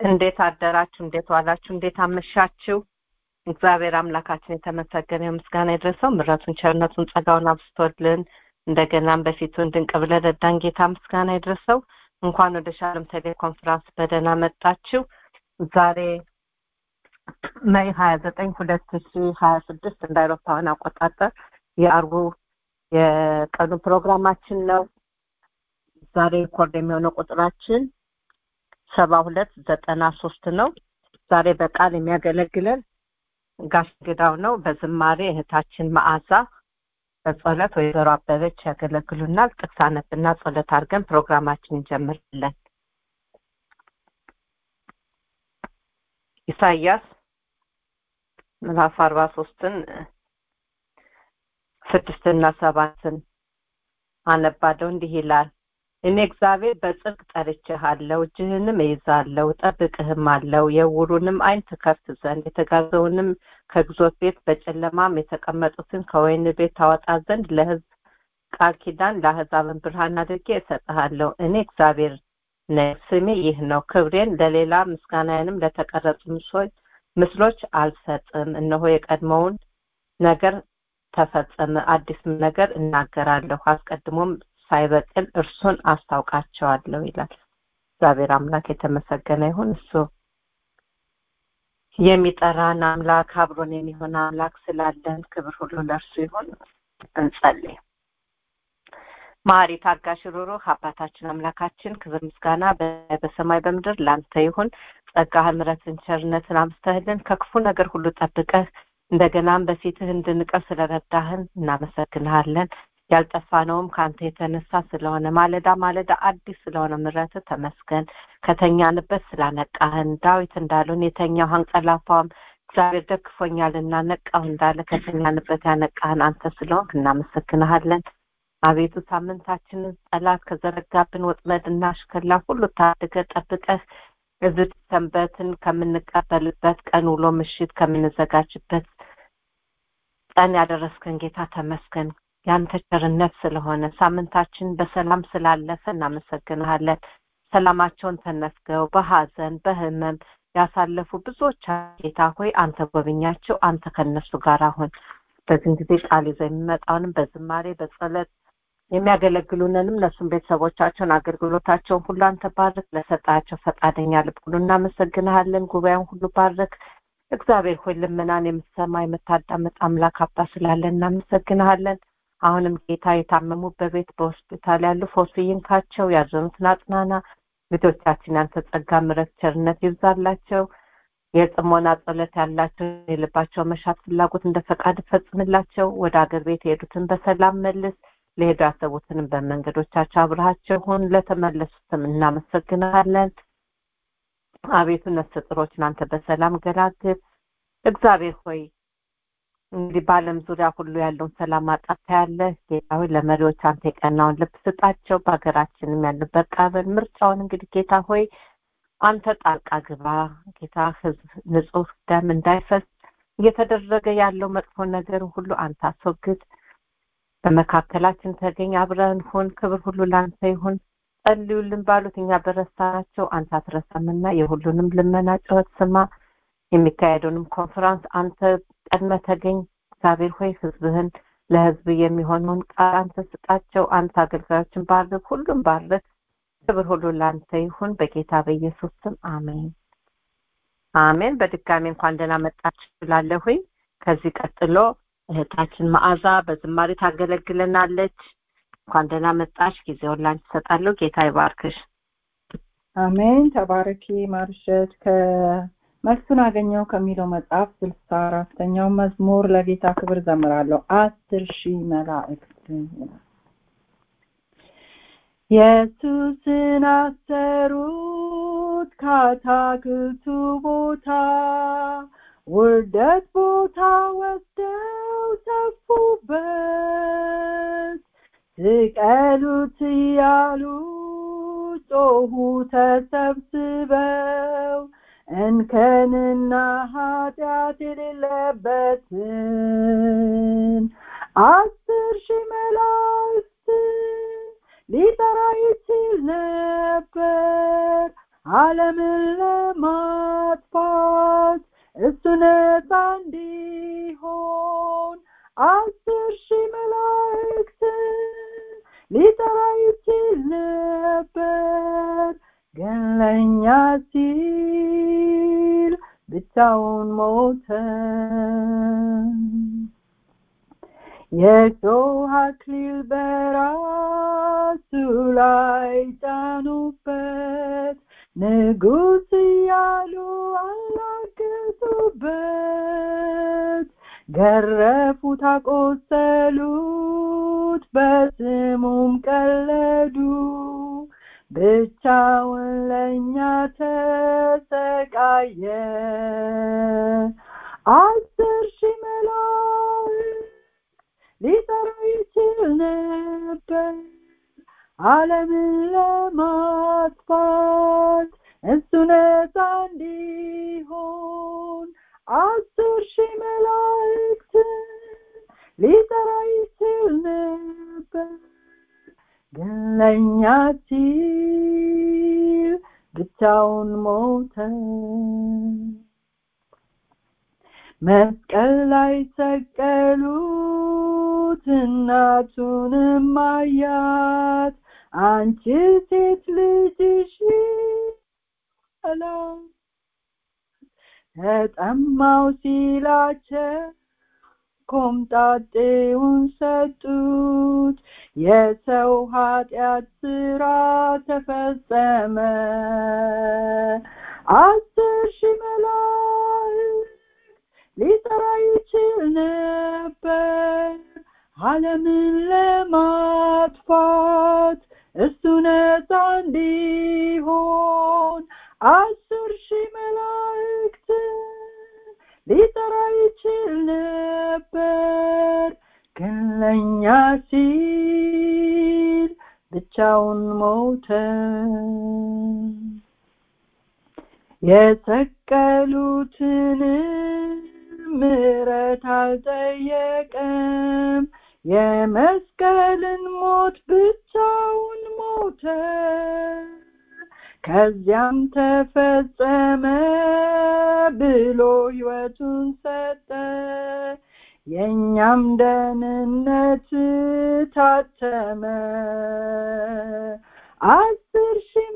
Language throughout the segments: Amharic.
እንዴት አደራችሁ? እንዴት ዋላችሁ? እንዴት አመሻችሁ? እግዚአብሔር አምላካችን የተመሰገነ ምስጋና ይድረሰው። ምሕረቱን፣ ቸርነቱን፣ ጸጋውን አብስቶልን እንደገናም በፊቱ እንድንቅ ብለን ረዳን ጌታ ምስጋና ይድረሰው። እንኳን ወደ ሻሎም ቴሌኮንፈረንስ በደህና መጣችሁ። ዛሬ ሜይ ሀያ ዘጠኝ ሁለት ሺ ሀያ ስድስት እንደ አውሮፓውያን አቆጣጠር የአርቡ የቀኑ ፕሮግራማችን ነው። ዛሬ ሪኮርድ የሚሆነው ቁጥራችን ሰባ ሁለት ዘጠና ሶስት ነው። ዛሬ በቃል የሚያገለግለን ጋሽ ግዳው ነው። በዝማሬ እህታችን መዓዛ፣ በጸሎት ወይዘሮ አበበች ያገለግሉናል። ጥቅስ አነብና ጸሎት አድርገን ፕሮግራማችን እንጀምራለን። ኢሳይያስ ምዕራፍ አርባ ሶስትን ስድስትና ሰባትን አነባለሁ። እንዲህ ይላል እኔ እግዚአብሔር በጽድቅ ጠርቼሃለሁ፣ እጅህንም እይዛለሁ፣ እጠብቅህም አለው የዕውሩንም ዓይን ትከፍት ዘንድ የተጋዘውንም ከግዞት ቤት በጨለማም የተቀመጡትን ከወህኒ ቤት ታወጣ ዘንድ ለሕዝብ ቃል ኪዳን ለአሕዛብን ብርሃን አድርጌ እሰጥሃለሁ። እኔ እግዚአብሔር ነኝ፣ ስሜ ይህ ነው። ክብሬን ለሌላ ምስጋናዬንም ለተቀረጹ ምስሎች አልሰጥም። እነሆ የቀድሞውን ነገር ተፈጸመ፣ አዲስ ነገር እናገራለሁ፣ አስቀድሞም ሳይበቅል እርሱን አስታውቃቸዋለሁ ይላል። እግዚአብሔር አምላክ የተመሰገነ ይሁን። እሱ የሚጠራን አምላክ አብሮን የሚሆን አምላክ ስላለን ክብር ሁሉ ለእርሱ ይሁን። እንጸልይ። ማሪ ታጋሽ፣ ሩሩህ አባታችን አምላካችን ክብር ምስጋና በሰማይ በምድር ላንተ ይሁን። ጸጋህን፣ ምሕረትን፣ ቸርነትን አብዝተህልን ከክፉ ነገር ሁሉ ጠብቀህ እንደገናም በፊትህ እንድንቀር ስለረዳህን እናመሰግንሃለን። ያልጠፋነውም ከአንተ የተነሳ ስለሆነ ማለዳ ማለዳ አዲስ ስለሆነ ምሕረት ተመስገን። ከተኛንበት ስላነቃህን ዳዊት እንዳሉን የተኛው አንቀላፋውም እግዚአብሔር ደግፎኛልና ነቃሁ እንዳለ ከተኛንበት ያነቃህን አንተ ስለሆንክ እናመሰግንሃለን። አቤቱ ሳምንታችንን ጠላት ከዘረጋብን ወጥመድና አሽከላ ሁሉ ታድገ ጠብቀህ እዚህ ሰንበትን ከምንቀበልበት ቀን ውሎ ምሽት ከምንዘጋጅበት ቀን ያደረስከን ጌታ ተመስገን። ያንተ ቸርነት ስለሆነ ሳምንታችን በሰላም ስላለፈ እናመሰግንሃለን። ሰላማቸውን ተነፍገው በሀዘን በህመም ያሳለፉ ብዙዎች ጌታ ሆይ አንተ ጎብኛቸው፣ አንተ ከነሱ ጋር አሁን በዚህን ጊዜ ቃል ይዘው የሚመጣውንም በዝማሬ በጸሎት የሚያገለግሉንንም እነሱም ቤተሰቦቻቸውን አገልግሎታቸውን ሁሉ አንተ ባርክ። ለሰጣቸው ፈቃደኛ ልብ ሁሉ እናመሰግንሃለን። ጉባኤውን ሁሉ ባርክ። እግዚአብሔር ሆይ ልመናን የምትሰማ የምታዳምጥ አምላክ አባ ስላለን እናመሰግንሃለን። አሁንም ጌታ የታመሙ በቤት በሆስፒታል ያሉ ፈውስ ይንካቸው፣ ያዘኑትን አጽናና። ልጆቻችን ያንተ ጸጋ፣ ምሕረት፣ ቸርነት ይብዛላቸው። የጽሞና ጸሎት ያላቸው የልባቸው መሻት ፍላጎት እንደ ፈቃድ ፈጽምላቸው። ወደ አገር ቤት የሄዱትን በሰላም መልስ። ለሄዱ ያሰቡትንም በመንገዶቻቸው አብረሃቸው ሁን። ለተመለሱትም እናመሰግናለን። አቤቱ ነፍሰ ጥሮችን አንተ በሰላም ገላግል። እግዚአብሔር ሆይ እንግዲህ በዓለም ዙሪያ ሁሉ ያለውን ሰላም ማጣት ታያለህ። ጌታ ሆይ ለመሪዎች አንተ የቀናውን ልብ ስጣቸው። በሀገራችንም ያሉበት ቃበል ምርጫውን እንግዲህ ጌታ ሆይ አንተ ጣልቃ ግባ። ጌታ ህዝብ ንጹህ ደም እንዳይፈስ እየተደረገ ያለው መጥፎ ነገር ሁሉ አንተ አስወግድ። በመካከላችን ተገኝ፣ አብረን ሁን። ክብር ሁሉ ለአንተ ይሁን። ጸልዩልን ባሉት እኛ በረሳናቸው አንተ አትረሳምና የሁሉንም ልመና ጩኸት ስማ። የሚካሄደውንም ኮንፈራንስ አንተ ቀድመ ተገኝ። እግዚአብሔር ሆይ ህዝብህን ለህዝብ የሚሆነውን ቃል አንተ ስጣቸው። አንተ አገልጋዮችን ባርክ፣ ሁሉም ባርክ። ክብር ሁሉ ለአንተ ይሁን በጌታ በኢየሱስ ስም አሜን አሜን። በድጋሚ እንኳን ደህና መጣችሁ ብላለሁኝ። ከዚህ ቀጥሎ እህታችን መዓዛ በዝማሬ ታገለግለናለች። እንኳን ደህና መጣሽ። ጊዜውን ላንቺ እሰጣለሁ። ጌታ ይባርክሽ። አሜን። ተባረኪ ማርሸት ከመልሱን አገኘው ከሚለው መጽሐፍ ስልሳ አራተኛው መዝሙር ለጌታ ክብር ዘምራለሁ። አስር ሺህ መላእክት ይላል። ኢየሱስን አሰሩት ከአታክልቱ ቦታ ውርደት ቦታ ወስደው ተፉበት ስቀሉት እያሉ ጮሁ ተሰብስበው እንከንና ኃጢአት የሌለበትን አስር ሺህ መላእክትን ሊጠራ ይችል ነበር ዓለምን ለማጥፋት እሱ ነፃ እንዲሆን አስር ሺህ መላእክትን ሊጠራ ይችል ነበር ግን ለእኛ ሲል ብቻውን ሞተ የሾህ አክሊል በራሱ ላይ ጫኑበት ንጉሥ እያሉ አላገጡበት ገረፉት አቆሰሉት በስሙም ቀለዱ ብቻውን ለእኛ ተሰቃየ አስር ሺህ መላእክት ሊጠራ ይችል ነበር ዓለምን ለማጥፋት እሱ ነፃ እንዲሆን አስር ሺህ መላእክትን ሊጠራ ይችል ነበር ግን ለእኛ ሲል ብቻውን ሞተ መስቀል ላይ ሰቀሉት እናቱንም አያት አንቺ ሴት ልጅሽ አላት ተጠማው ሲላቸው ኮምጣጤውን ሰጡት የሰው ኃጢአት ስራ ተፈጸመ አስር ሺህ መላእክት ሊጠራ ይችል ነበር ዓለምን ለማጥፋት እሱ ነፃ እንዲሆን አስር ሺህ መላእክትን ሊጠራ ይችል ነበር ግን ለእኛ ሲል ብቻውን ሞተ የሰቀሉትን ምሕረት አልጠየቀም የመስቀልን ሞት ብቻውን ሞተ ከዚያም ተፈጸመ ብሎ ሕይወቱን ሰጠ የእኛም ደህንነት ታተመ አስር ሺህ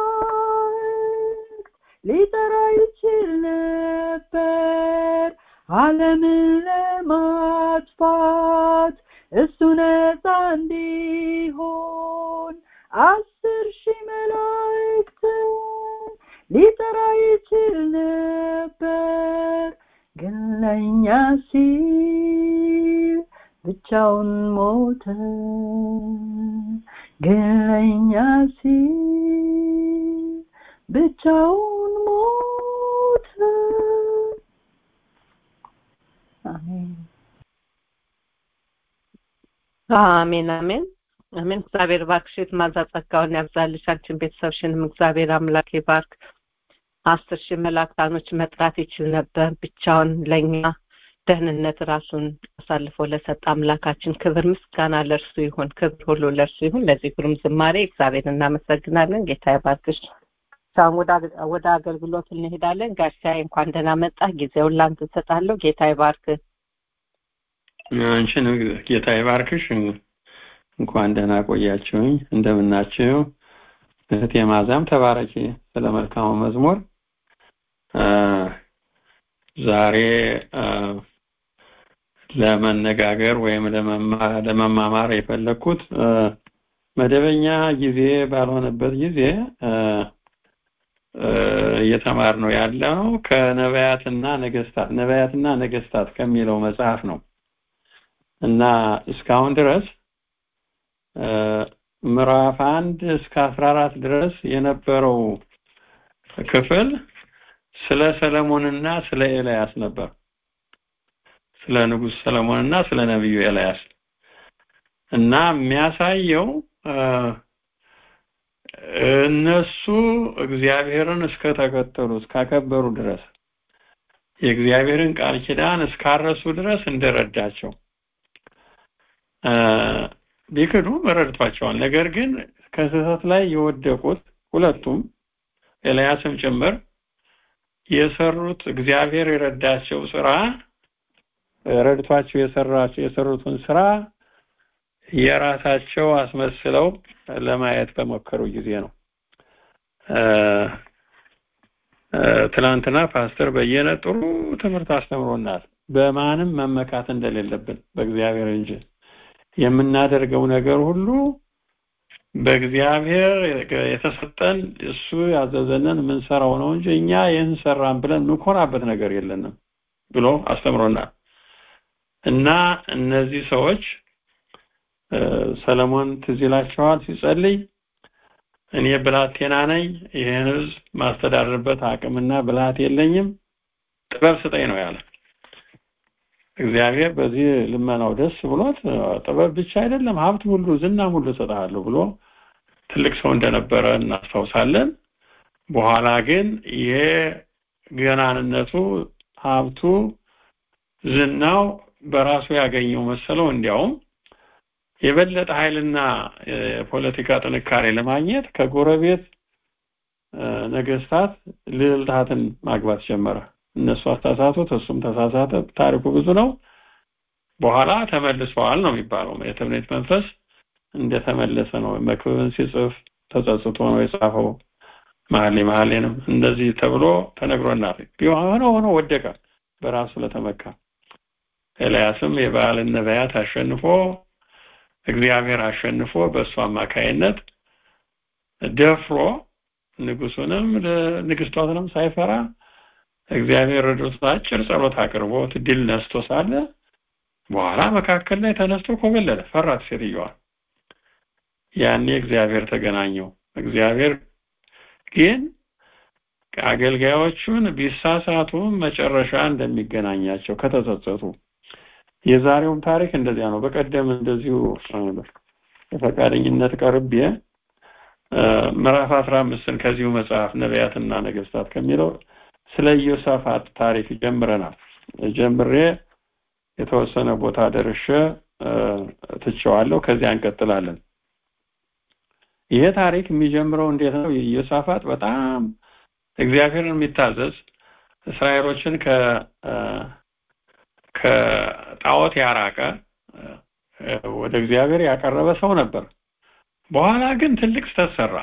መላእክት ሊጠራ ይችል ነበር ዓለምን ለማጥፋት እሱ ነፃ እንዲሆን አስር ሺህ መላእክትን ሊጠራ ይችል ነበር ግን ለእኛ ሲል ብቻውን ሞተ ግን ለእኛ ሲል ብቻውን ሞተ አሜን አሜን አሜን አሜን እግዚአብሔር ባርክሽ ማዛ ጸጋውን ያብዛልሽ አንቺን ቤተሰብሽንም እግዚአብሔር አምላክ ይባርክ አስር ሺህ መላእክታኖች መጥራት ይችል ነበር ብቻውን ለእኛ ደህንነት ራሱን አሳልፎ ለሰጠ አምላካችን ክብር ምስጋና ለእርሱ ይሁን ክብር ሁሉ ለእርሱ ይሁን ለዚህ ግሩም ዝማሬ እግዚአብሔር እናመሰግናለን ጌታ ይባርክሽ ሳም ወደ አገልግሎት እንሄዳለን ጋሻዬ እንኳን ደህና መጣ ጊዜውን ላንተ እሰጣለሁ ጌታ ይባርክ አንቺን ጌታ ይባርክሽ እንኳን ደህና ቆያችሁኝ እንደምናችሁ እህቴ ማዛም ተባረኪ ስለ መልካሙ መዝሙር ዛሬ ለመነጋገር ወይም ለመማማር የፈለግኩት መደበኛ ጊዜ ባልሆነበት ጊዜ እየተማር ነው ያለው ከነቢያትና ነገስታት ነቢያትና ነገስታት ከሚለው መጽሐፍ ነው እና እስካሁን ድረስ ምዕራፍ አንድ እስከ አስራ አራት ድረስ የነበረው ክፍል ስለ ሰለሞንና ስለ ኤልያስ ነበር ስለ ንጉስ ሰለሞንና ስለ ነቢዩ ኤልያስ እና የሚያሳየው እነሱ እግዚአብሔርን እስከተከተሉ እስካከበሩ ድረስ የእግዚአብሔርን ቃል ኪዳን እስካረሱ ድረስ እንደረዳቸው ቢክዱም ረድቷቸዋል ነገር ግን ከስህተት ላይ የወደቁት ሁለቱም ኤልያስም ጭምር የሰሩት እግዚአብሔር የረዳቸው ስራ ረድቷቸው የሰራቸው የሰሩትን ስራ የራሳቸው አስመስለው ለማየት በሞከሩ ጊዜ ነው። ትናንትና ፓስተር በየነ ጥሩ ትምህርት አስተምሮናል። በማንም መመካት እንደሌለብን በእግዚአብሔር እንጂ የምናደርገው ነገር ሁሉ በእግዚአብሔር የተሰጠን እሱ ያዘዘንን የምንሰራው ነው እንጂ እኛ ይህን ሰራን ብለን የምንኮራበት ነገር የለንም ብሎ አስተምሮናል። እና እነዚህ ሰዎች ሰለሞን ትዝ ይላቸዋል ሲጸልይ እኔ ብላቴና ነኝ፣ ይህን ህዝብ ማስተዳደርበት አቅምና ብልሃት የለኝም፣ ጥበብ ስጠኝ ነው ያለ። እግዚአብሔር በዚህ ልመናው ደስ ብሎት ጥበብ ብቻ አይደለም ሀብት ሁሉ ዝናም ሁሉ እሰጥሃለሁ ብሎ ትልቅ ሰው እንደነበረ እናስታውሳለን። በኋላ ግን የገናንነቱ ሀብቱ ዝናው በራሱ ያገኘው መሰለው እንዲያውም የበለጠ ኃይልና የፖለቲካ ጥንካሬ ለማግኘት ከጎረቤት ነገስታት ልዕልታትን ማግባት ጀመረ። እነሱ አሳሳቱት፣ እሱም ተሳሳተ። ታሪኩ ብዙ ነው። በኋላ ተመልሰዋል ነው የሚባለው። የትምኔት መንፈስ እንደተመለሰ ነው። መክብብን ሲጽፍ ተጸጽቶ ነው የጻፈው። መሀሌ መሀሌንም እንደዚህ ተብሎ ተነግሮናል። ሆነ ሆኖ ወደቀ በራሱ ለተመካ። ኤልያስም የበዓልን ነቢያት አሸንፎ እግዚአብሔር አሸንፎ በእሱ አማካይነት ደፍሮ ንጉሱንም ንግስቷትንም ሳይፈራ እግዚአብሔር ረድቶት አጭር ጸሎት አቅርቦት ድል ነስቶ ሳለ በኋላ መካከል ላይ ተነስቶ ኮበለለ፣ ፈራት ሴትዮዋ። ያኔ እግዚአብሔር ተገናኘው። እግዚአብሔር ግን አገልጋዮቹን ቢሳሳቱም መጨረሻ እንደሚገናኛቸው ከተጸጸቱ የዛሬውም ታሪክ እንደዚያ ነው። በቀደም እንደዚሁ በፈቃደኝነት ቀርቤ ምዕራፍ አስራ አምስትን ከዚሁ መጽሐፍ ነቢያትና ነገስታት ከሚለው ስለ ኢዮሳፋት ታሪክ ጀምረናል። ጀምሬ የተወሰነ ቦታ ደርሼ ትቼዋለሁ። ከዚያ እንቀጥላለን። ይሄ ታሪክ የሚጀምረው እንዴት ነው? ኢዮሳፋት በጣም እግዚአብሔርን የሚታዘዝ እስራኤሎችን ከ ከጣዖት ያራቀ ወደ እግዚአብሔር ያቀረበ ሰው ነበር። በኋላ ግን ትልቅ ስተት ሰራ።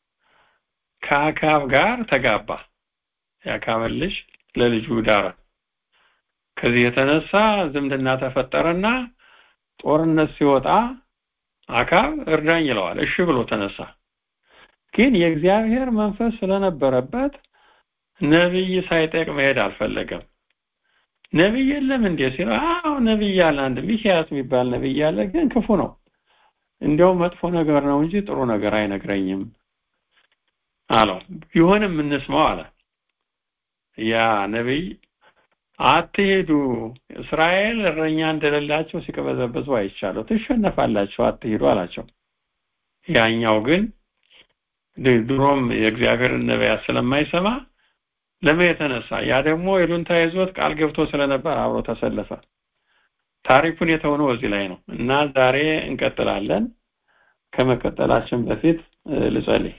ከአካብ ጋር ተጋባ። የአካብን ልጅ ለልጁ ዳረ። ከዚህ የተነሳ ዝምድና ተፈጠረና ጦርነት ሲወጣ አካብ እርዳኝ ይለዋል። እሺ ብሎ ተነሳ። ግን የእግዚአብሔር መንፈስ ስለነበረበት ነቢይ ሳይጠቅ መሄድ አልፈለገም። ነቢይ የለም እንዴ ሲለው፣ አዎ ነቢይ አለ፣ አንድ ሚኪያስ የሚባል ነቢይ አለ፣ ግን ክፉ ነው። እንዲያውም መጥፎ ነገር ነው እንጂ ጥሩ ነገር አይነግረኝም አለው። ቢሆንም እንስማው አለ። ያ ነቢይ አትሄዱ፣ እስራኤል እረኛ እንደሌላቸው ሲቀበዘበዙ አይቻለሁ፣ ትሸነፋላችሁ፣ አትሄዱ አላቸው። ያኛው ግን ድሮም የእግዚአብሔርን ነቢያት ስለማይሰማ ለመሄድ ተነሳ። ያ ደግሞ ይሉንታ ይዞት ቃል ገብቶ ስለነበር አብሮ ተሰለፈ። ታሪኩን የተሆነው እዚህ ላይ ነው እና ዛሬ እንቀጥላለን። ከመቀጠላችን በፊት ልጸልይ።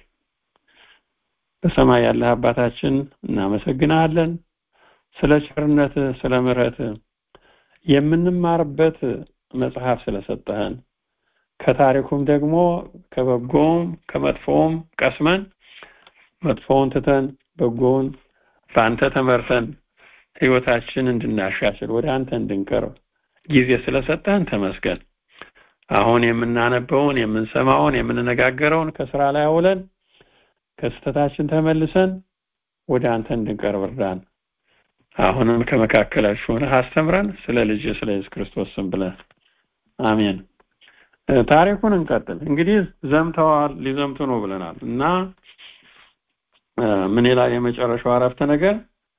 በሰማይ ያለህ አባታችን እናመሰግናለን ስለ ቸርነት፣ ስለ ምሕረት የምንማርበት መጽሐፍ ስለሰጠህን ከታሪኩም ደግሞ ከበጎም ከመጥፎውም ቀስመን መጥፎውን ትተን በጎውን በአንተ ተመርተን ህይወታችን እንድናሻሽል ወደ አንተ እንድንቀርብ ጊዜ ስለሰጠህን ተመስገን። አሁን የምናነበውን የምንሰማውን የምንነጋገረውን ከስራ ላይ አውለን ከስተታችን ተመልሰን ወደ አንተ እንድንቀርብ እርዳን። አሁንም ከመካከላችሁ ሆነህ አስተምረን ስለ ልጅ ስለ ኢየሱስ ክርስቶስ ስም ብለህ አሜን። ታሪኩን እንቀጥል። እንግዲህ ዘምተዋል፣ ሊዘምቱ ነው ብለናል እና ምን ይላል የመጨረሻው አረፍተ ነገር?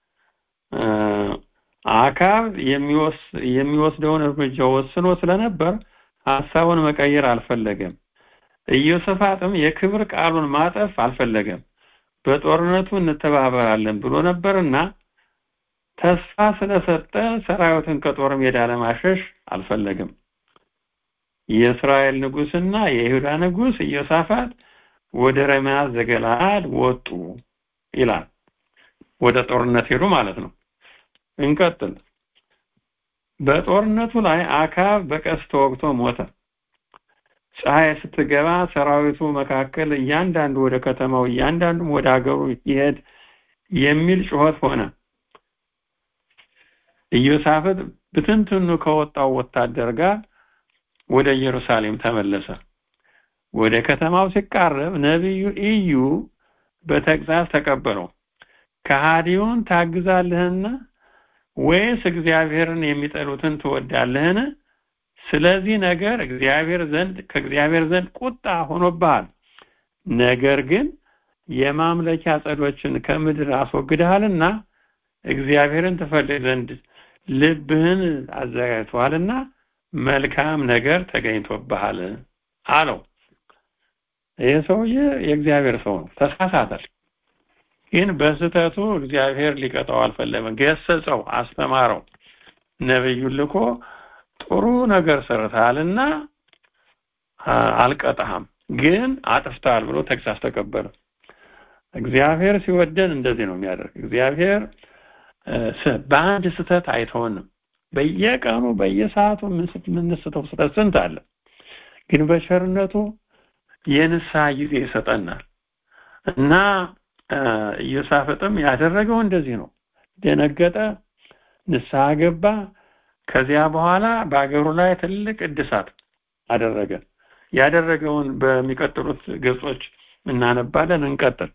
አካብ የሚወስደውን እርምጃ ወስኖ ስለነበር ሀሳቡን መቀየር አልፈለገም። ኢዮስፋጥም የክብር ቃሉን ማጠፍ አልፈለገም። በጦርነቱ እንተባበራለን ብሎ ነበርና ተስፋ ስለሰጠ ሰራዊትን ከጦር ሜዳ ለማሸሽ አልፈለግም። የእስራኤል ንጉስና የይሁዳ ንጉስ ኢዮሳፋት ወደ ረማት ዘገለዓድ ወጡ ይላል። ወደ ጦርነት ሄዱ ማለት ነው እንቀጥል በጦርነቱ ላይ አካብ በቀስት ተወግቶ ሞተ ፀሐይ ስትገባ ሰራዊቱ መካከል እያንዳንዱ ወደ ከተማው እያንዳንዱም ወደ ሀገሩ ይሄድ የሚል ጩኸት ሆነ ኢዮሳፍጥ ብትንትኑ ከወጣው ወታደር ጋር ወደ ኢየሩሳሌም ተመለሰ ወደ ከተማው ሲቃረብ ነቢዩ ኢዩ በተግዛዝ ተቀበለው ከሃዲውን ታግዛለህና ወይስ እግዚአብሔርን የሚጠሉትን ትወዳለህን ስለዚህ ነገር እግዚአብሔር ዘንድ ከእግዚአብሔር ዘንድ ቁጣ ሆኖብሃል ነገር ግን የማምለኪያ ጸዶችን ከምድር አስወግደሃልና እግዚአብሔርን ትፈልግ ዘንድ ልብህን አዘጋጅተዋልና መልካም ነገር ተገኝቶብሃል አለው ይህ ሰውዬ የእግዚአብሔር ሰው ነው ተሳሳተ ግን በስተቱ እግዚአብሔር ሊቀጣው አልፈለገም ገሰጸው አስተማረው ነብዩን ልኮ ጥሩ ነገር ሰርተሃልና አልቀጣህም ግን አጥፍተሃል ብሎ ተግሳስ ተቀበለ እግዚአብሔር ሲወደን እንደዚህ ነው የሚያደርግ እግዚአብሔር በአንድ ስተት አይተውንም በየቀኑ በየሰዓቱ የምንስተው ስተት ስንት አለ ግን በቸርነቱ የንስሐ ጊዜ ይሰጠናል እና ኢዮሳፍጥም ያደረገው እንደዚህ ነው ደነገጠ ንስሐ ገባ ከዚያ በኋላ በአገሩ ላይ ትልቅ እድሳት አደረገ ያደረገውን በሚቀጥሉት ገጾች እናነባለን እንቀጥል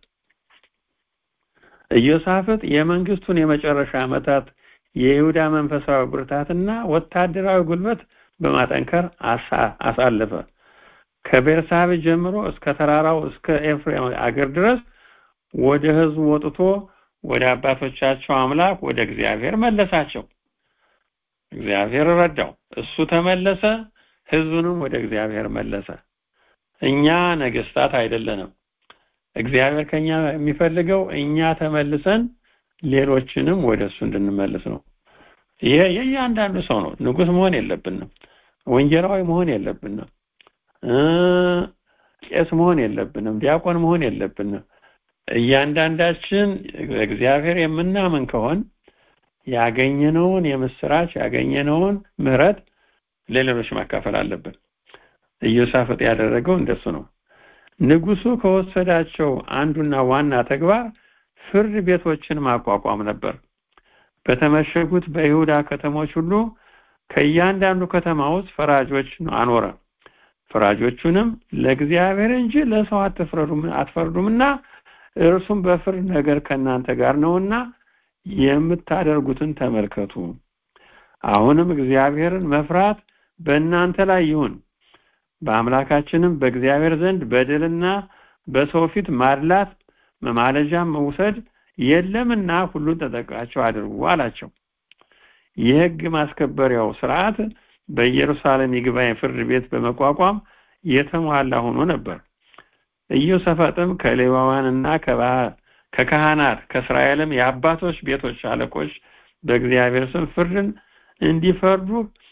ኢዮሳፍጥ የመንግስቱን የመጨረሻ ዓመታት የይሁዳ መንፈሳዊ ብርታትና ወታደራዊ ጉልበት በማጠንከር አሳለፈ ከቤርሳቤ ጀምሮ እስከ ተራራው እስከ ኤፍሬም አገር ድረስ ወደ ህዝቡ ወጥቶ ወደ አባቶቻቸው አምላክ ወደ እግዚአብሔር መለሳቸው እግዚአብሔር ረዳው እሱ ተመለሰ ህዝቡንም ወደ እግዚአብሔር መለሰ እኛ ነገስታት አይደለንም እግዚአብሔር ከኛ የሚፈልገው እኛ ተመልሰን ሌሎችንም ወደ እሱ እንድንመልስ ነው ይሄ የእያንዳንዱ ሰው ነው ንጉስ መሆን የለብንም ወንጌላዊ መሆን የለብንም ቄስ መሆን የለብንም ዲያቆን መሆን የለብንም እያንዳንዳችን እግዚአብሔር የምናምን ከሆን ያገኘነውን የምስራች ያገኘነውን ምህረት ለሌሎች ማካፈል አለብን ኢዮሳፍጥ ያደረገው እንደሱ ነው ንጉሱ ከወሰዳቸው አንዱና ዋና ተግባር ፍርድ ቤቶችን ማቋቋም ነበር በተመሸጉት በይሁዳ ከተሞች ሁሉ ከእያንዳንዱ ከተማ ውስጥ ፈራጆች አኖረ ፈራጆቹንም ለእግዚአብሔር እንጂ ለሰው አትፍረዱም አትፈርዱምና እርሱም በፍርድ ነገር ከእናንተ ጋር ነውና የምታደርጉትን ተመልከቱ አሁንም እግዚአብሔርን መፍራት በእናንተ ላይ ይሁን በአምላካችንም በእግዚአብሔር ዘንድ በደልና በሰው ፊት ማድላት መማለጃም መውሰድ የለምና ሁሉን ተጠቃቸው አድርጉ አላቸው የህግ ማስከበሪያው ስርዓት በኢየሩሳሌም ይግባኝ ፍርድ ቤት በመቋቋም የተሟላ ሆኖ ነበር ኢዮሳፍጥም ከሌዋውያንና ከካህናት ከእስራኤልም የአባቶች ቤቶች አለቆች በእግዚአብሔር ስም ፍርድን እንዲፈርዱ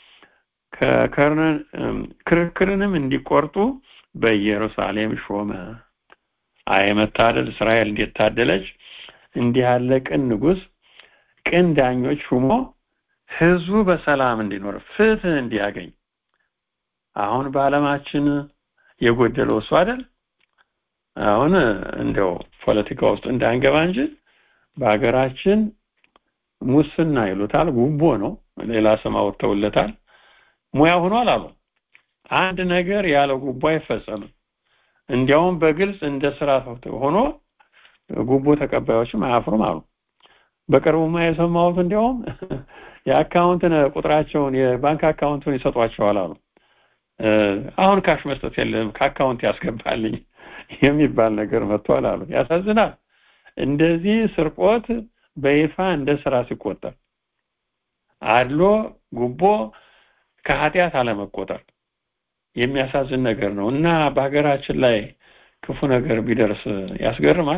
ክርክርንም እንዲቆርጡ በኢየሩሳሌም ሾመ አይ መታደል እስራኤል እንዴት ታደለች እንዲህ ያለ ቅን ንጉስ ቅን ዳኞች ሹሞ ህዝቡ በሰላም እንዲኖር ፍትህ እንዲያገኝ አሁን በአለማችን የጎደለው እሱ አይደል አሁን እንደው ፖለቲካ ውስጥ እንዳንገባ እንጂ በሀገራችን ሙስና ይሉታል ጉቦ ነው ሌላ ስም አውጥተውለታል ሙያ ሆኗል አሉ አንድ ነገር ያለ ጉቦ አይፈጸምም እንዲያውም በግልጽ እንደ ስራ ሆኖ ጉቦ ተቀባዮችም አያፍሩም አሉ በቅርቡማ የሰማሁት እንዲያውም የአካውንት ቁጥራቸውን የባንክ አካውንቱን ይሰጧቸዋል አሉ አሁን ካሽ መስጠት የለም ከአካውንት ያስገባልኝ የሚባል ነገር መጥቷል አሉ ያሳዝናል እንደዚህ ስርቆት በይፋ እንደ ስራ ሲቆጠር አድሎ ጉቦ ከኃጢአት አለመቆጠር የሚያሳዝን ነገር ነው እና በሀገራችን ላይ ክፉ ነገር ቢደርስ ያስገርማል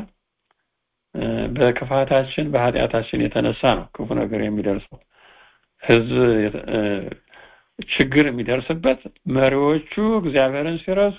በክፋታችን በኃጢአታችን የተነሳ ነው ክፉ ነገር የሚደርሰው ህዝብ ችግር የሚደርስበት መሪዎቹ እግዚአብሔርን ሲረሱ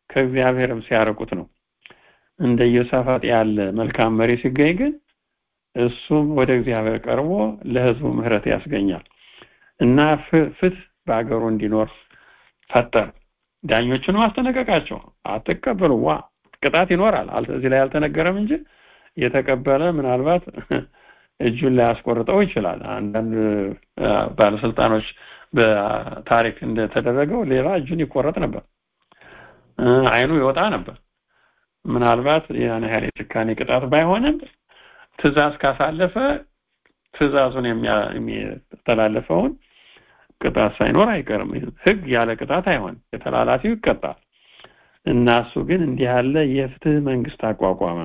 ከእግዚአብሔርም ሲያርቁት ነው እንደ ኢዮሳፋጥ ያለ መልካም መሪ ሲገኝ ግን እሱም ወደ እግዚአብሔር ቀርቦ ለህዝቡ ምህረት ያስገኛል እና ፍትህ በአገሩ እንዲኖር ፈጠር ዳኞቹንም አስጠነቀቃቸው አትቀበሉ ዋ ቅጣት ይኖራል እዚህ ላይ አልተነገረም እንጂ የተቀበለ ምናልባት እጁን ላይ ያስቆርጠው ይችላል አንዳንድ ባለስልጣኖች በታሪክ እንደተደረገው ሌላ እጁን ይቆረጥ ነበር አይኑ ይወጣ ነበር ምናልባት ያን ያህል የጭካኔ ቅጣት ባይሆንም ትእዛዝ ካሳለፈ ትእዛዙን የሚተላለፈውን ቅጣት ሳይኖር አይቀርም ህግ ያለ ቅጣት አይሆን የተላላፊው ይቀጣል እና እሱ ግን እንዲህ ያለ የፍትህ መንግስት አቋቋመ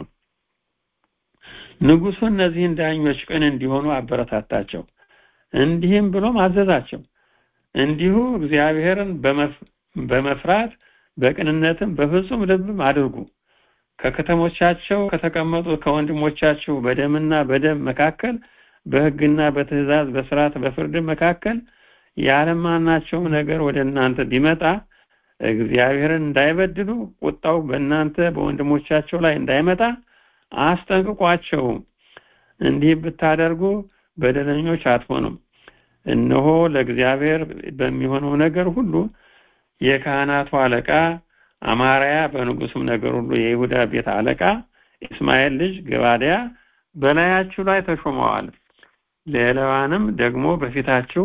ንጉሱ እነዚህን ዳኞች ቅን እንዲሆኑ አበረታታቸው እንዲህም ብሎም አዘዛቸው እንዲሁ እግዚአብሔርን በመፍራት በቅንነትም በፍጹም ልብም አድርጉ ከከተሞቻቸው ከተቀመጡ ከወንድሞቻችሁ በደምና በደም መካከል በህግና በትእዛዝ በስርዓት በፍርድ መካከል ያለማናቸውም ነገር ወደ እናንተ ቢመጣ እግዚአብሔርን እንዳይበድሉ ቁጣው በእናንተ በወንድሞቻቸው ላይ እንዳይመጣ አስጠንቅቋቸው እንዲህ ብታደርጉ በደለኞች አትሆኑም እነሆ ለእግዚአብሔር በሚሆነው ነገር ሁሉ የካህናቱ አለቃ አማርያ በንጉሱም ነገር ሁሉ የይሁዳ ቤት አለቃ እስማኤል ልጅ ገባዲያ በላያችሁ ላይ ተሾመዋል ሌላዋንም ደግሞ በፊታችሁ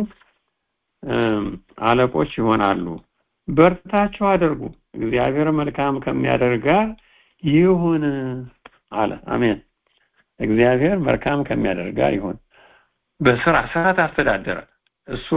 አለቆች ይሆናሉ በርታችሁ አድርጉ እግዚአብሔር መልካም ከሚያደርግ ጋር ይሁን አለ አሜን እግዚአብሔር መልካም ከሚያደርግ ጋር ይሁን በስራ ስርዓት አስተዳደረ እሱ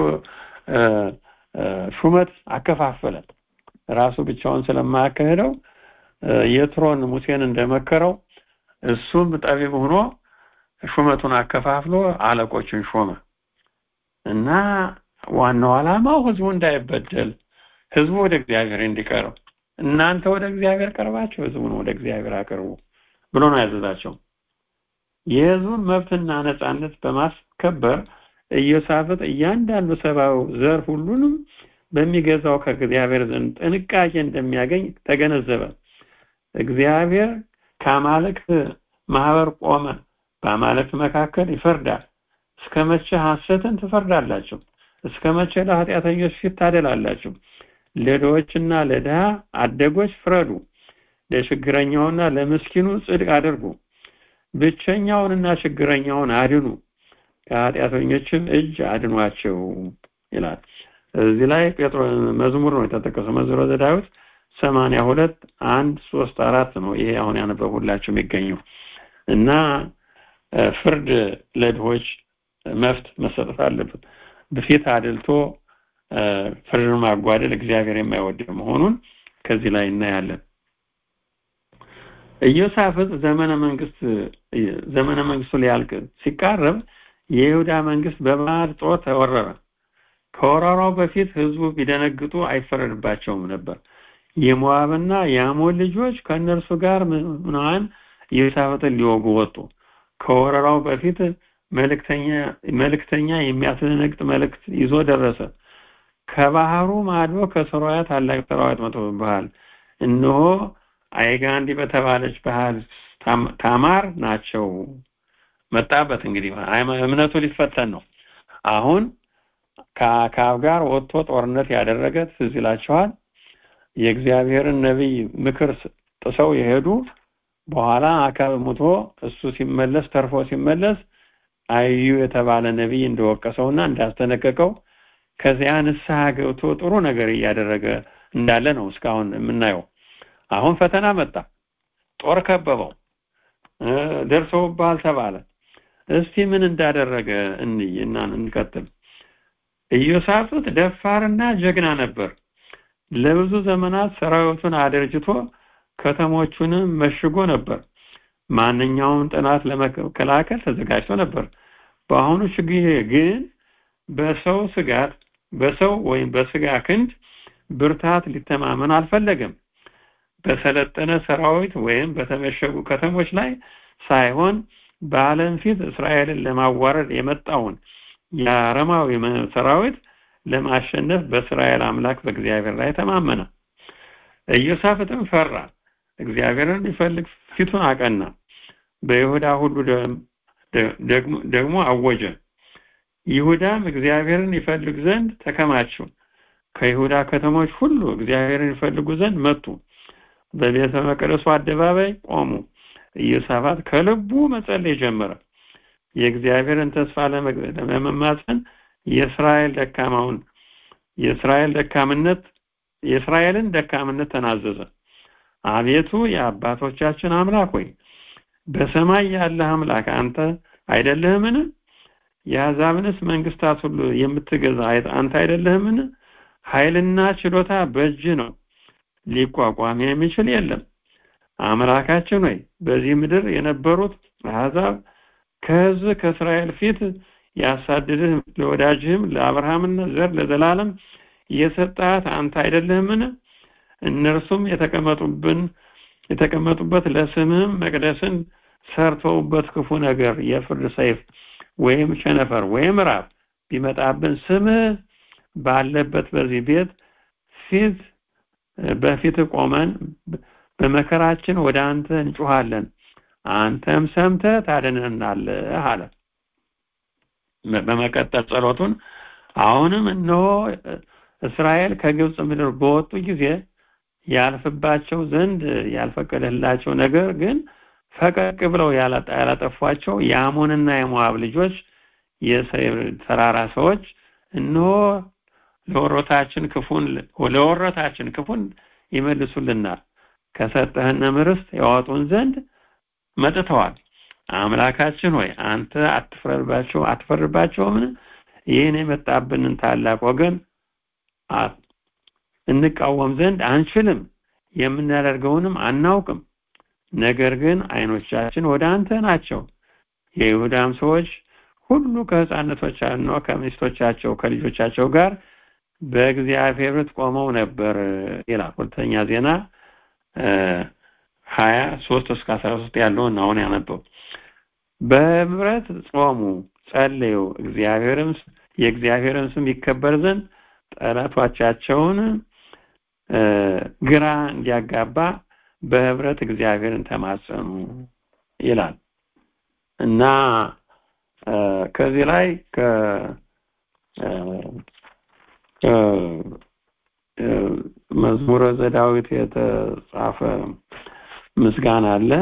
ሹመት አከፋፈለ ራሱ ብቻውን ስለማያካሄደው የትሮን ሙሴን እንደመከረው እሱም ጠቢብ ሆኖ ሹመቱን አከፋፍሎ አለቆችን ሾመ እና ዋናው ዓላማው ህዝቡ እንዳይበደል ህዝቡ ወደ እግዚአብሔር እንዲቀርብ እናንተ ወደ እግዚአብሔር ቀርባችሁ ህዝቡን ወደ እግዚአብሔር አቅርቡ ብሎ ነው ያዘዛቸው የህዝቡን መብትና ነጻነት በማስከበር ኢዮሳፍጥ እያንዳንዱ ሰብአዊ ዘር ሁሉንም በሚገዛው ከእግዚአብሔር ዘንድ ጥንቃቄ እንደሚያገኝ ተገነዘበ እግዚአብሔር ከአማልክት ማህበር ቆመ በአማልክት መካከል ይፈርዳል እስከ መቼ ሐሰትን ትፈርዳላችሁ እስከ መቼ ለኃጢአተኞች ፊት ታደላላችሁ ለድሆችና ለድሃ አደጎች ፍረዱ ለችግረኛውና ለምስኪኑ ጽድቅ አድርጉ ብቸኛውንና ችግረኛውን አድኑ ከኃጢአተኞችም እጅ አድኗቸው ይላል እዚህ ላይ ጴጥሮ መዝሙር ነው የተጠቀሰው መዝሙረ ዘዳዊት ሰማንያ ሁለት አንድ ሶስት አራት ነው ይሄ አሁን ያነበብሁላችሁ የሚገኘው እና ፍርድ ለድሆች መፍት መሰጠት አለበት በፊት አድልቶ ፍርድን ማጓደል እግዚአብሔር የማይወድ መሆኑን ከዚህ ላይ እናያለን ኢዮሳፍጥ ዘመነ መንግስት ዘመነ መንግስቱ ሊያልቅ ሲቃረብ የይሁዳ መንግስት በባዕድ ጦር ተወረረ ከወረራው በፊት ህዝቡ ቢደነግጡ አይፈረድባቸውም ነበር የሞዓብና የአሞን ልጆች ከእነርሱ ጋር ምናን ኢዮሳፍጥን ሊወጉ ወጡ ከወረራው በፊት መልእክተኛ መልእክተኛ የሚያስደነግጥ መልእክት ይዞ ደረሰ ከባህሩ ማዶ ከሰራያ ታላቅ ሰራዊት መጥቶብሃል እነሆ አይጋንዲ በተባለች ባህር ታማር ናቸው መጣበት እንግዲህ እምነቱ ሊፈተን ነው አሁን ከአካብ ጋር ወጥቶ ጦርነት ያደረገ ትዝ ይላችኋል የእግዚአብሔርን ነቢይ ምክር ጥሰው የሄዱ በኋላ አካብ ሙቶ እሱ ሲመለስ ተርፎ ሲመለስ አዩ የተባለ ነቢይ እንደወቀሰውና እንዳስጠነቀቀው ከዚያ ንስሐ ገብቶ ጥሩ ነገር እያደረገ እንዳለ ነው እስካሁን የምናየው አሁን ፈተና መጣ ጦር ከበበው ደርሰውብሃል ተባለ እስቲ ምን እንዳደረገ እንይ እና እንቀጥል ኢዮሳፍጥ ደፋርና ጀግና ነበር ለብዙ ዘመናት ሰራዊቱን አደርጅቶ ከተሞቹንም መሽጎ ነበር ማንኛውም ጥናት ለመከላከል ተዘጋጅቶ ነበር በአሁኑ ችግር ግን በሰው ስጋት በሰው ወይም በስጋ ክንድ ብርታት ሊተማመን አልፈለገም በሰለጠነ ሰራዊት ወይም በተመሸጉ ከተሞች ላይ ሳይሆን በዓለም ፊት እስራኤልን ለማዋረድ የመጣውን የአረማዊ ሰራዊት ለማሸነፍ በእስራኤል አምላክ በእግዚአብሔር ላይ ተማመነ ኢዮሳፍጥም ፈራ እግዚአብሔርን ሊፈልግ ፊቱን አቀና በይሁዳ ሁሉ ደግሞ አወጀ ይሁዳም እግዚአብሔርን ይፈልግ ዘንድ ተከማቸው ከይሁዳ ከተሞች ሁሉ እግዚአብሔርን ይፈልጉ ዘንድ መጡ በቤተ መቅደሱ አደባባይ ቆሙ ኢዮሳፋት ከልቡ መጸለይ ጀመረ የእግዚአብሔርን ተስፋ ለመማፀን የእስራኤል ደካማውን የእስራኤል ደካምነት የእስራኤልን ደካምነት ተናዘዘ አቤቱ የአባቶቻችን አምላክ ሆይ በሰማይ ያለ አምላክ አንተ አይደለህምን የአሕዛብንስ መንግስታት ሁሉ የምትገዛ አንተ አይደለህምን ኃይልና ችሎታ በእጅ ነው ሊቋቋም የሚችል የለም አምላካችን ሆይ በዚህ ምድር የነበሩት አሕዛብ ከህዝብ ከእስራኤል ፊት ያሳድድህ ለወዳጅህም ለአብርሃምና ዘር ለዘላለም የሰጣት አንተ አይደለህምን እነርሱም የተቀመጡብን የተቀመጡበት ለስምህም መቅደስን ሰርተውበት ክፉ ነገር የፍርድ ሰይፍ ወይም ቸነፈር ወይም ራብ ቢመጣብን ስምህ ባለበት በዚህ ቤት ፊት በፊት ቆመን በመከራችን ወደ አንተ እንጮሃለን አንተም ሰምተህ ታድነናለህ አለ በመቀጠል ጸሎቱን አሁንም እነሆ እስራኤል ከግብፅ ምድር በወጡ ጊዜ ያልፍባቸው ዘንድ ያልፈቀደላቸው ነገር ግን ፈቀቅ ብለው ያላጠፏቸው የአሞንና የሞአብ ልጆች የሰይር ተራራ ሰዎች እነሆ ለወሮታችን ክፉን ለወሮታችን ክፉን ይመልሱልናል ከሰጠህን ርስት ያወጡን ዘንድ መጥተዋል አምላካችን ሆይ አንተ አትፍረድባቸው አትፈርድባቸውምን ይህን የመጣብንን ታላቅ ወገን እንቃወም ዘንድ አንችልም የምናደርገውንም አናውቅም ነገር ግን አይኖቻችን ወደ አንተ ናቸው የይሁዳም ሰዎች ሁሉ ከህፃነቶቻቸው ከሚስቶቻቸው ከልጆቻቸው ጋር በእግዚአብሔር ፊት ቆመው ነበር ይላል ሁለተኛ ዜና ሀያ ሶስት እስከ አስራ ሶስት ያለውን አሁን ያነበው በህብረት ጾሙ ጸለዩ እግዚአብሔርም የእግዚአብሔርን ስም ይከበር ዘንድ ጠላቶቻቸውን ግራ እንዲያጋባ በህብረት እግዚአብሔርን ተማጸኑ ይላል እና ከዚህ ላይ ከ መዝሙረ ዘዳዊት የተጻፈ ምስጋና አለ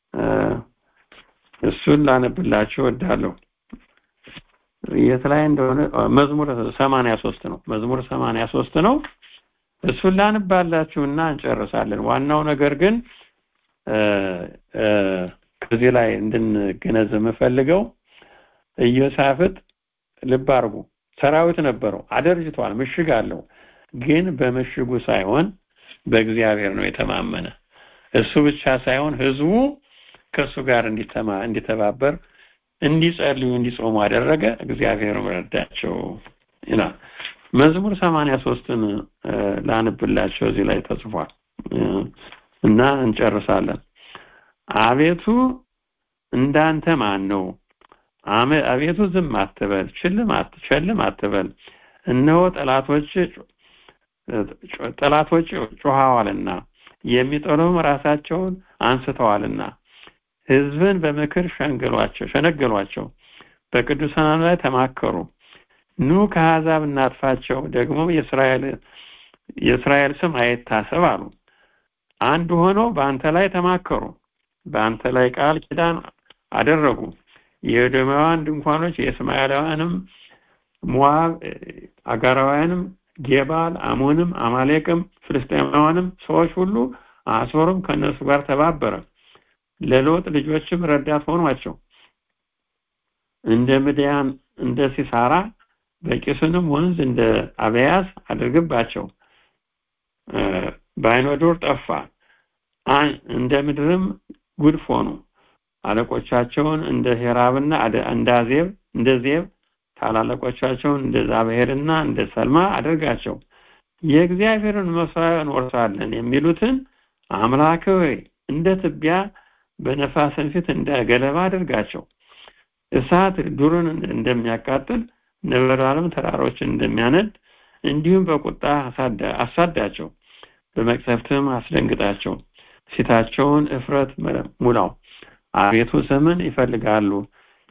እሱን ላነብላችሁ እወዳለሁ የት ላይ እንደሆነ መዝሙር 83 ነው መዝሙር 83 ነው እሱን ላንባላችሁና እንጨርሳለን ዋናው ነገር ግን ከዚህ ላይ እንድንገነዘብ የምፈልገው ኢዮሳፍጥ ልብ አርጉ ሰራዊት ነበረው አደርጅቷል ምሽግ አለው ግን በምሽጉ ሳይሆን በእግዚአብሔር ነው የተማመነ እሱ ብቻ ሳይሆን ህዝቡ ከእሱ ጋር እንዲተማ እንዲተባበር እንዲጸልዩ እንዲጾሙ አደረገ እግዚአብሔር ረዳቸው ይላል መዝሙር 83ን ላንብላቸው እዚህ ላይ ተጽፏል እና እንጨርሳለን አቤቱ እንዳንተ ማን ነው አቤቱ ዝም አትበል ችልም ቸልም አትበል እነሆ ጠላቶች ጠላቶች ጮሃዋልና የሚጠሉም ራሳቸውን አንስተዋልና ህዝብን በምክር ሸንገሏቸው ሸነገሏቸው በቅዱሳን ላይ ተማከሩ ኑ ከአሕዛብ እናጥፋቸው ደግሞ የእስራኤል የእስራኤል ስም አይታሰብ አሉ አንድ ሆነው በአንተ ላይ ተማከሩ በአንተ ላይ ቃል ኪዳን አደረጉ የኤዶማውያን ድንኳኖች የእስማኤላውያንም ሞዓብ አጋራውያንም ጌባል አሞንም አማሌቅም ፍልስጤማውያንም ሰዎች ሁሉ አሶርም ከነሱ ጋር ተባበረ ለሎጥ ልጆችም ረዳት ሆኗቸው እንደ ምድያን እንደ ሲሳራ በቂስንም ወንዝ እንደ አበያዝ አድርግባቸው በአይኖዶር ጠፋ እንደ ምድርም ጉድፍ ሆኑ አለቆቻቸውን እንደ ሄራብና እንደ አዜብ እንደ ዜብ ታላላቆቻቸውን እንደ ዛብሄርና እንደ ሰልማ አድርጋቸው የእግዚአብሔርን መስዋዕት እንወርሳለን የሚሉትን አምላክ ሆይ እንደ ትቢያ በነፋስን ፊት እንደ ገለባ አድርጋቸው እሳት ዱርን እንደሚያቃጥል ነበልባልም ተራሮችን እንደሚያነድ እንዲሁም በቁጣ አሳዳቸው በመቅሰፍትም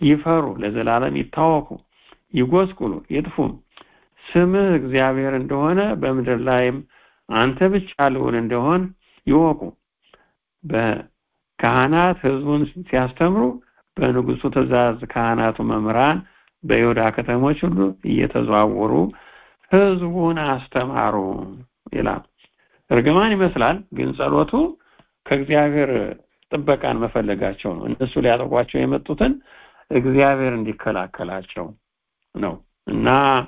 ይፈሩ፣ ለዘላለም ይታወኩ፣ ይጎስቁሉ፣ ይጥፉም። ስምህ እግዚአብሔር እንደሆነ በምድር ላይም አንተ ብቻ ልዑል እንደሆን ይወቁ። በካህናት ህዝቡን ሲያስተምሩ በንጉሱ ትእዛዝ ካህናቱ መምህራን በይሁዳ ከተሞች ሁሉ እየተዘዋወሩ ህዝቡን አስተማሩ ይላል። እርግማን ይመስላል፣ ግን ጸሎቱ ከእግዚአብሔር ጥበቃን መፈለጋቸው ነው። እነሱ ሊያጠቋቸው የመጡትን እግዚአብሔር እንዲከላከላቸው ነው እና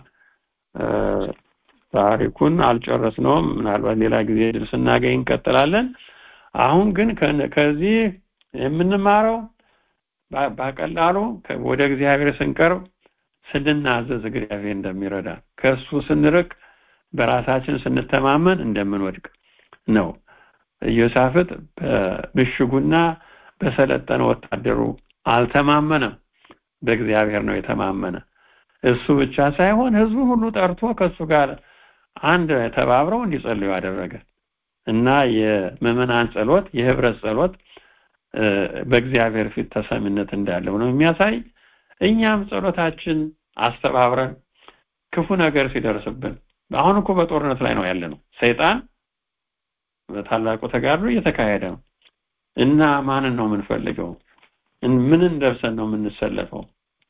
ታሪኩን አልጨረስነውም። ምናልባት ሌላ ጊዜ ድል ስናገኝ እንቀጥላለን። አሁን ግን ከዚህ የምንማረው በቀላሉ ወደ እግዚአብሔር ስንቀርብ ስንናዘዝ እግዚአብሔር እንደሚረዳ ከእሱ ስንርቅ በራሳችን ስንተማመን እንደምንወድቅ ነው። ኢዮሳፍጥ በምሽጉና በሰለጠነ ወታደሩ አልተማመነም፣ በእግዚአብሔር ነው የተማመነ። እሱ ብቻ ሳይሆን ህዝቡ ሁሉ ጠርቶ ከእሱ ጋር አንድ ተባብረው እንዲጸልዩ አደረገ እና የምዕመናን ጸሎት የህብረት ጸሎት በእግዚአብሔር ፊት ተሰሚነት እንዳለው ነው የሚያሳይ። እኛም ጸሎታችን አስተባብረን ክፉ ነገር ሲደርስብን አሁን እኮ በጦርነት ላይ ነው ያለ ነው። ሰይጣን በታላቁ ተጋድሎ እየተካሄደ ነው እና ማንን ነው የምንፈልገው? ምንን ደርሰን ነው የምንሰለፈው?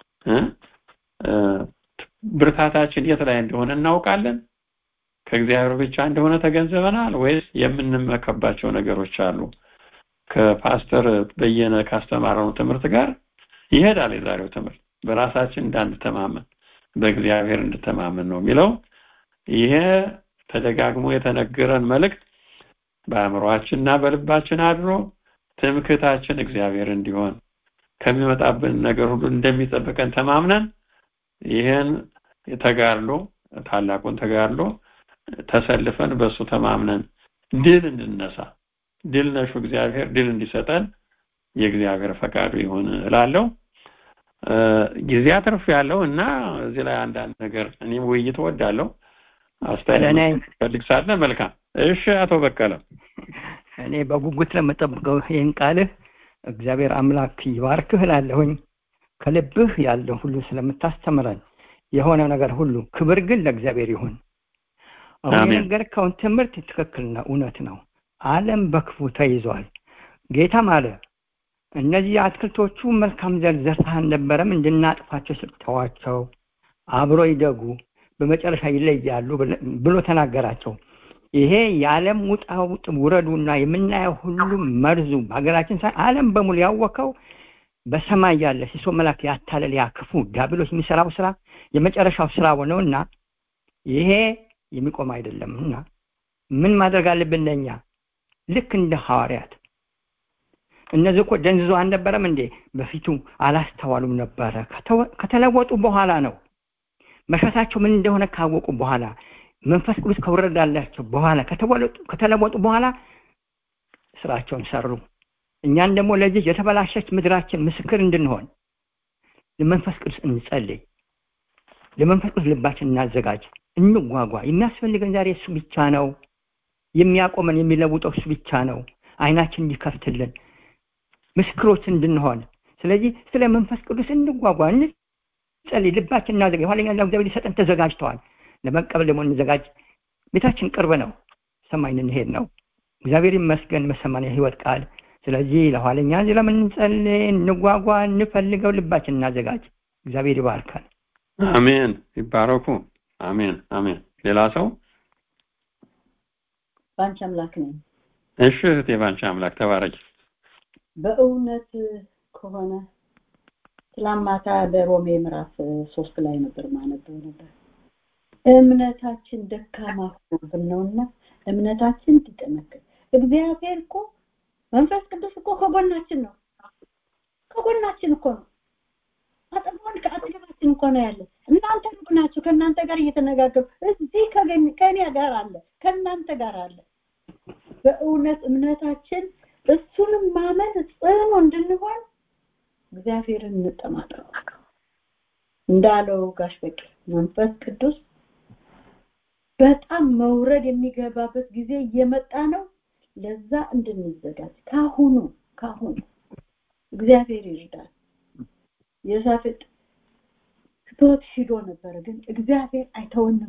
ብርታታችን የት ላይ እንደሆነ እናውቃለን? ከእግዚአብሔር ብቻ እንደሆነ ተገንዘበናል ወይስ የምንመከባቸው ነገሮች አሉ? ከፓስተር በየነ ካስተማረው ትምህርት ጋር ይሄዳል የዛሬው ትምህርት። በራሳችን እንዳንተማመን በእግዚአብሔር እንድተማመን ነው የሚለው። ይሄ ተደጋግሞ የተነገረን መልእክት በአእምሯችንና በልባችን አድሮ ትምክህታችን እግዚአብሔር እንዲሆን ከሚመጣብን ነገር ሁሉ እንደሚጠብቀን ተማምነን ይህን ተጋድሎ ታላቁን ተጋድሎ ተሰልፈን በእሱ ተማምነን ድል እንድነሳ ድል ነሹ እግዚአብሔር ድል እንዲሰጠን የእግዚአብሔር ፈቃዱ ይሁን እላለሁ። ጊዜ አትርፍ ያለው እና እዚህ ላይ አንዳንድ ነገር እኔም ውይይት ወዳለሁ አስተያየት ፈልግ ሳለ መልካም። እሺ አቶ በቀለ እኔ በጉጉት ለመጠብቀው ይህን ቃልህ እግዚአብሔር አምላክ ይባርክህ እላለሁኝ። ከልብህ ያለው ሁሉ ስለምታስተምረን የሆነ ነገር ሁሉ ክብር ግን ለእግዚአብሔር ይሁን። አሁን የነገርከውን ትምህርት ትክክልና እውነት ነው። ዓለም በክፉ ተይዟል። ጌታም አለ እነዚህ አትክልቶቹ መልካም ዘር ዘርተህ አልነበረም እንድናጥፋቸው ስጥተዋቸው አብሮ ይደጉ በመጨረሻ ይለያሉ ብሎ ተናገራቸው። ይሄ የዓለም ውጣ ውጥ ውረዱና የምናየው ሁሉ መርዙ በሀገራችን ሳይ ዓለም በሙሉ ያወቀው በሰማይ ያለ ሲሶ መላክ ያታለል ያ ክፉ ዲያብሎስ የሚሰራው ስራ የመጨረሻው ስራ ነውና ይሄ የሚቆም አይደለም እና ምን ማድረግ አለብን ለኛ ልክ እንደ ሐዋርያት እነዚህ እኮ ደንዝዞ አልነበረም እንዴ በፊቱ አላስተዋሉም ነበረ ከተለወጡ በኋላ ነው መሻታቸው ምን እንደሆነ ካወቁ በኋላ መንፈስ ቅዱስ ከወረዳላቸው በኋላ ከተለወጡ በኋላ ስራቸውን ሰሩ እኛን ደግሞ ለዚህ የተበላሸች ምድራችን ምስክር እንድንሆን ለመንፈስ ቅዱስ እንጸልይ ለመንፈስ ቅዱስ ልባችን እናዘጋጅ እንጓጓ የሚያስፈልገን ዛሬ እሱ ብቻ ነው የሚያቆመን የሚለውጠው እሱ ብቻ ነው አይናችን እንዲከፍትልን ምስክሮች እንድንሆን ስለዚህ ስለ መንፈስ ቅዱስ እንጓጓ እንጸልይ ልባችን እናዘጋ የኋለኛ እግዚአብሔር ሊሰጠን ተዘጋጅተዋል ለመቀበል ደግሞ እንዘጋጅ ቤታችን ቅርብ ነው ሰማይ እንሄድ ነው እግዚአብሔር ይመስገን በሰማን ህይወት ቃል ስለዚህ ለኋለኛ ስለምንጸልይ እንጓጓ እንፈልገው ልባችን እናዘጋጅ እግዚአብሔር ይባርካል አሜን ይባረኩ አሜን አሜን ሌላ ሰው ባንቺ አምላክ ነኝ እሺ እህቴ ባንቺ አምላክ ተባረኪ በእውነት ከሆነ ትላማታ በሮሜ ምዕራፍ ሶስት ላይ ነበር ማነበው ነበር እምነታችን ደካማ ሆኖብን ነውና እምነታችን እንዲጠነክር እግዚአብሔር እኮ መንፈስ ቅዱስ እኮ ከጎናችን ነው ከጎናችን እኮ ነው አጠገቡን ከአጠገባችን እኮ ነው ያለ እናንተ ሩቅ ናችሁ ከእናንተ ጋር እየተነጋገሩ እዚህ ከእኔ ጋር አለ ከእናንተ ጋር አለ በእውነት እምነታችን እሱንም ማመን ጽኑ እንድንሆን እግዚአብሔርን እንጠማጠው እንዳለው ጋሽ በቂ መንፈስ ቅዱስ በጣም መውረድ የሚገባበት ጊዜ እየመጣ ነው ለዛ እንድንዘጋጅ ካሁኑ ካሁኑ እግዚአብሔር ይርዳል የሳፍጥ ትቶት ሂዶ ነበረ ግን እግዚአብሔር አይተውንም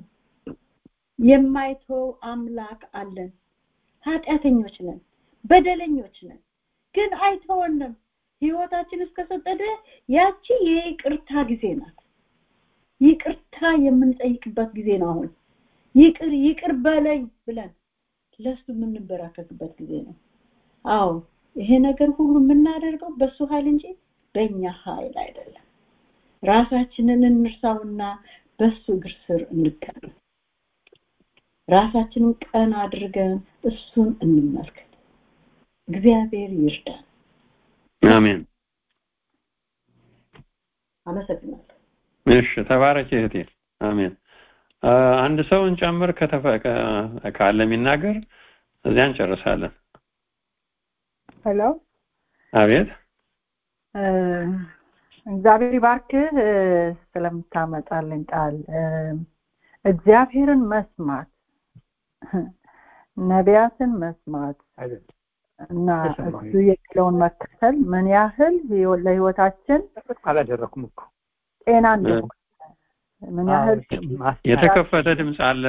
የማይተው አምላክ አለን ኃጢአተኞች ነን በደለኞች ነን ግን አይተወንም ህይወታችን እስከሰጠደ ያቺ የይቅርታ ጊዜ ናት ይቅርታ የምንጠይቅበት ጊዜ ነው አሁን ይቅር ይቅር በለኝ ብለን ለሱ የምንበራከትበት ጊዜ ነው አዎ ይሄ ነገር ሁሉ የምናደርገው በሱ ኃይል እንጂ በእኛ ኃይል አይደለም ራሳችንን እንርሳውና በሱ እግር ስር እንቀር ራሳችንን ቀን አድርገን እሱን እንመልከት እግዚአብሔር ይርዳን አሜን አመሰግናለሁ እሺ ተባረክ እህቴ አሜን አንድ ሰው እንጨምር ካለ የሚናገር እዚያ እንጨርሳለን ሄሎ አቤት እግዚአብሔር ይባርክህ ስለምታመጣልን ቃል እግዚአብሔርን መስማት ነቢያትን መስማት እና እሱ የሚለውን መከተል ምን ያህል ለህይወታችን አላደረኩም እኮ ጤና እንደሆነ ምን ያህል የተከፈተ ድምፅ አለ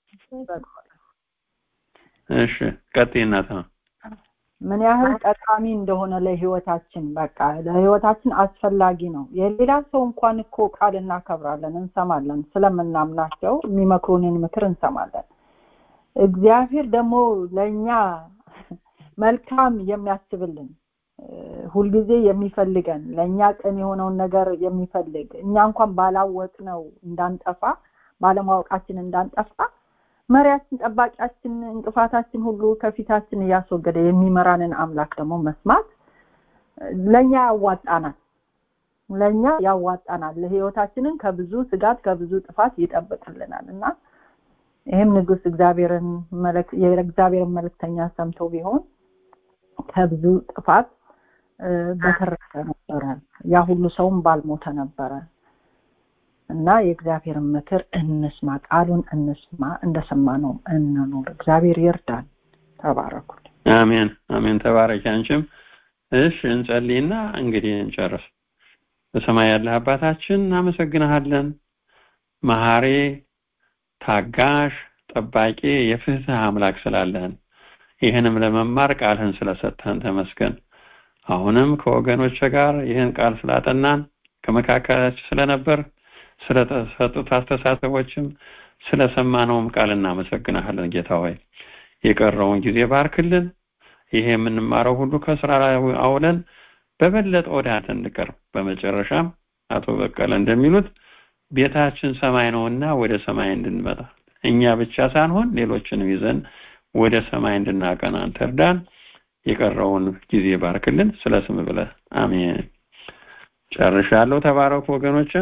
እሺ ቀጥይ እናት ምን ያህል ጠቃሚ እንደሆነ ለህይወታችን በቃ ለህይወታችን አስፈላጊ ነው የሌላ ሰው እንኳን እኮ ቃል እናከብራለን እንሰማለን ስለምናምናቸው የሚመክሩንን ምክር እንሰማለን እግዚአብሔር ደግሞ ለእኛ መልካም የሚያስብልን ሁልጊዜ የሚፈልገን ለእኛ ቅን የሆነውን ነገር የሚፈልግ እኛ እንኳን ባላወቅ ነው እንዳንጠፋ ባለማወቃችን እንዳንጠፋ መሪያችን ጠባቂያችን እንቅፋታችን ሁሉ ከፊታችን እያስወገደ የሚመራንን አምላክ ደግሞ መስማት ለኛ ያዋጣናል ለኛ ያዋጣናል ለህይወታችንን ከብዙ ስጋት ከብዙ ጥፋት ይጠብቅልናል እና ይህም ንጉስ እግዚአብሔርን የእግዚአብሔርን መልእክተኛ ሰምተው ቢሆን ከብዙ ጥፋት በተረፈ ነበረ ያ ሁሉ ሰውም ባልሞተ ነበረ እና የእግዚአብሔርን ምክር እንስማ ቃሉን እንስማ እንደሰማ ነው እንኑር እግዚአብሔር ይርዳን ተባረኩ አሜን አሜን ተባረኪ አንቺም እሺ እንጸልይና እንግዲህ እንጨርስ በሰማይ ያለ አባታችን እናመሰግንሃለን መሐሬ ታጋሽ ጠባቂ የፍትህ አምላክ ስላለህን ይህንም ለመማር ቃልህን ስለሰጠህን ተመስገን አሁንም ከወገኖች ጋር ይህን ቃል ስላጠናን ከመካከላችን ስለነበር ስለተሰጡት አስተሳሰቦችም ስለሰማነውም ቃል እናመሰግናለን ጌታ ሆይ የቀረውን ጊዜ ባርክልን ይሄ የምንማረው ሁሉ ከስራ ላይ አውለን በበለጠ ወደ አንተ እንቀርብ በመጨረሻም አቶ በቀለ እንደሚሉት ቤታችን ሰማይ ነውና ወደ ሰማይ እንድንመጣ እኛ ብቻ ሳንሆን ሌሎችንም ይዘን ወደ ሰማይ እንድናቀና አንተ እርዳን የቀረውን ጊዜ ባርክልን ስለ ስም ብለህ አሜን ጨርሻለሁ ተባረኩ ወገኖች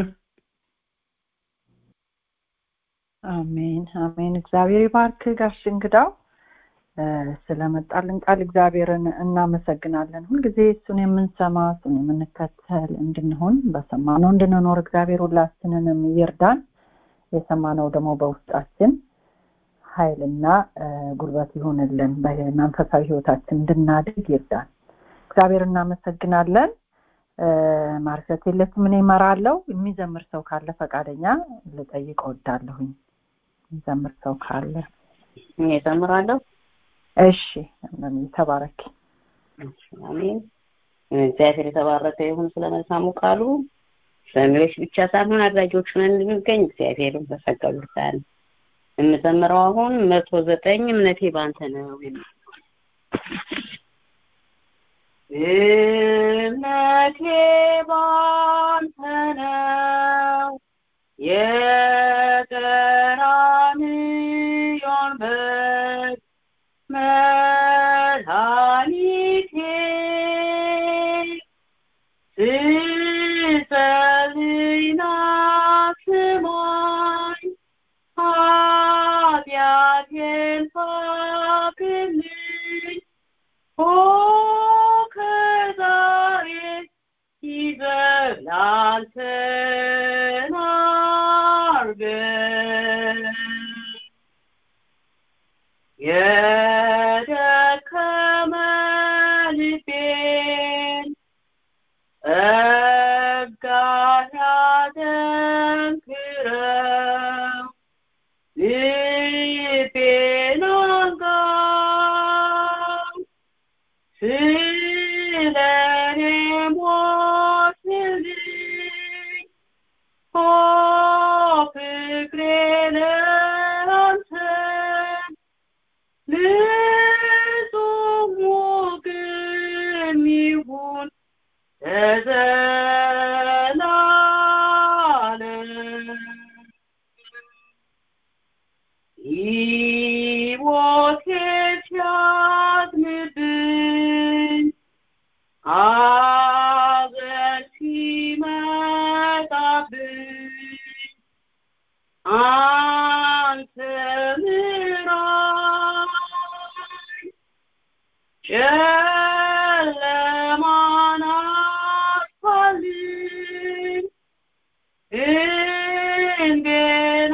አሜን አሜን እግዚአብሔር ይባርክ ጋሽ እንግዳው ስለመጣልን ቃል እግዚአብሔርን እናመሰግናለን ሁልጊዜ እሱን የምንሰማ እሱን የምንከተል እንድንሆን በሰማነው እንድንኖር እግዚአብሔር ሁላችንንም ይርዳን የሰማነው ደግሞ በውስጣችን ኃይልና ጉልበት ይሆንልን በመንፈሳዊ ህይወታችን እንድናድግ ይርዳን እግዚአብሔር እናመሰግናለን ማርሸት የለችም እኔ እመራለሁ የሚዘምር ሰው ካለ ፈቃደኛ ልጠይቅ ወዳለሁኝ የሚዘምር ሰው ካለ እኔ እዘምራለሁ እሺ ተባረክ አሜን እግዚአብሔር የተባረከ ይሁን ስለ መልካሙ ቃሉ ሰሚዎች ብቻ ሳይሆን አድራጊዎች ሆነን እንድንገኝ እግዚአብሔር በጸጋው ይርዳን የምዘምረው አሁን መቶ ዘጠኝ እምነቴ ባንተ ነው የሚል እምነቴ ባንተ ነው የቀራንዮን በግ መድኃኒቴ ስጸልይና ስማኝ ኃጢአቴን ሳቅልኝ ኦ ከዛሬ ይዘላል ተናርገን የደከመ ልቤን ጸጋ ልብህን ግን